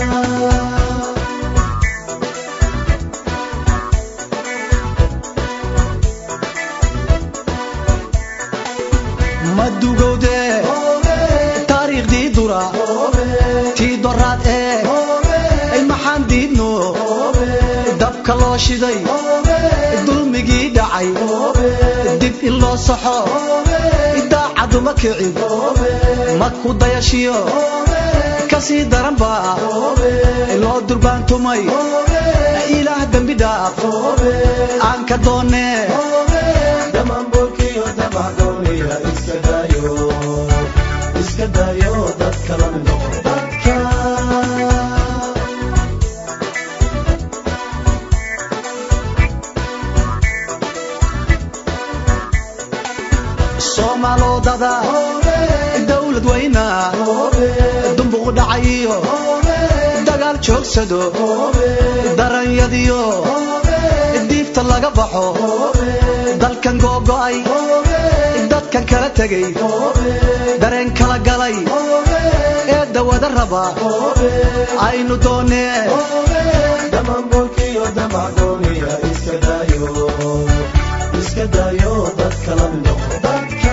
ma dugowde taariikhdii dura tii doraad ee ay maxaan diidno dabka loo shiday dulmigii dhacay dib in loo saxo daacaduma kicin ma ku dayashiyo ka sii daranba loo durbaantumay ilaah dembi dhaaf aan ka doonee damamburkiyo damagooniya iska daayo iska daayo dadka la mid noqo dadka soomaalodada dowlad weyna dumbuq dhacayiyo dagaal joogsado daranyadiyo diifta laga baxo dalkan googo'ay dadkan kala tegay dareen kala galay ee dawada raba aynu doonee damamburkiyo damagooniya iska daayo iska daayo dadka la mid noqo dadka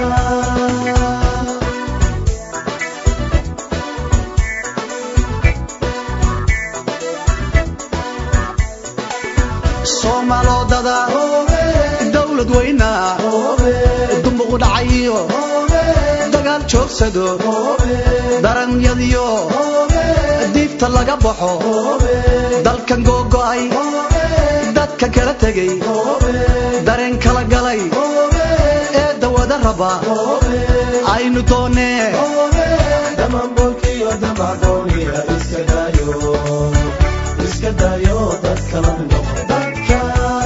soomaalodada dowlad weyna dumbuq dhacayiyo dagaal joogsado daranyadiyo diifta laga baxo dalkan googo'ay dadka kala tegay dareen kala galay ee dawada raba aynu doonee damamburkiyo damagooniya iska daayo iska daayo dadka la mid noqo dadka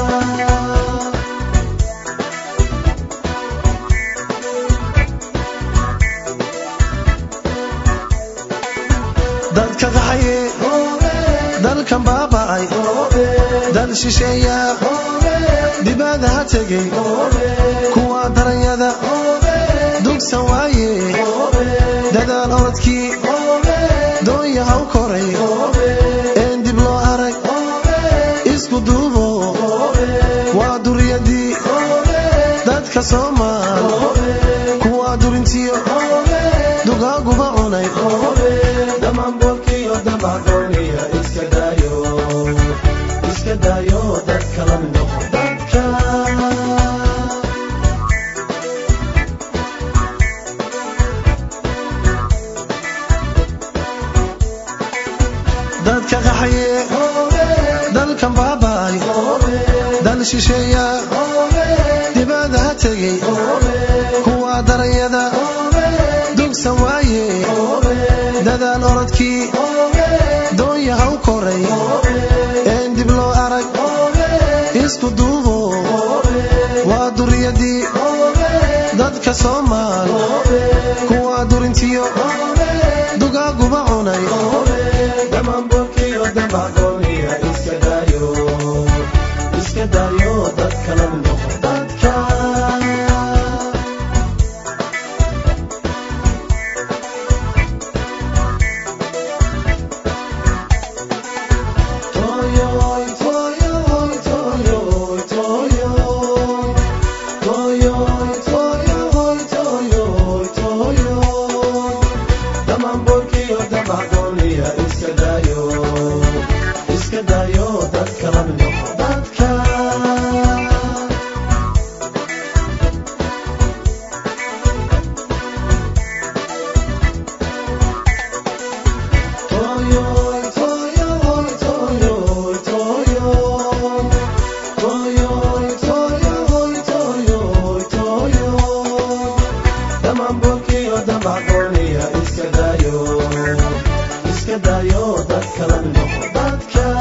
dadka qaxaye dalkan baaba'ay dal shisheeya dibada ha tegay kuwa daranyada dugsan waaye dadaal orodkii doonya ha u koray een dib loo arag isku duubo waa duriyadii dadka soomaal kuwa durintiyo dugaaguba cunay damamburkiyo damagooniya iska daayo iska daayo dadka la mid noqo dadka dadka qaxaye dalkan baaba'ay dal shisheeya dibada ha tegay kuwa daranyada dugsan waaye dadaal orodkii doonya ha u koray een dib loo arag isku duubo waa duriyadii dadka soomaal kuwa durintiyo dugaaguba cunay damamburkiyo damagooniya iska daayo iska daayo dadka la mid noqo dadka Toyoy, toyoy, toyoy, toyoy. Toyoy, toyoy, toyoy, toyoy. Damamburkiyo damagooniya iska daayo dayo dadka la mid noqo dadka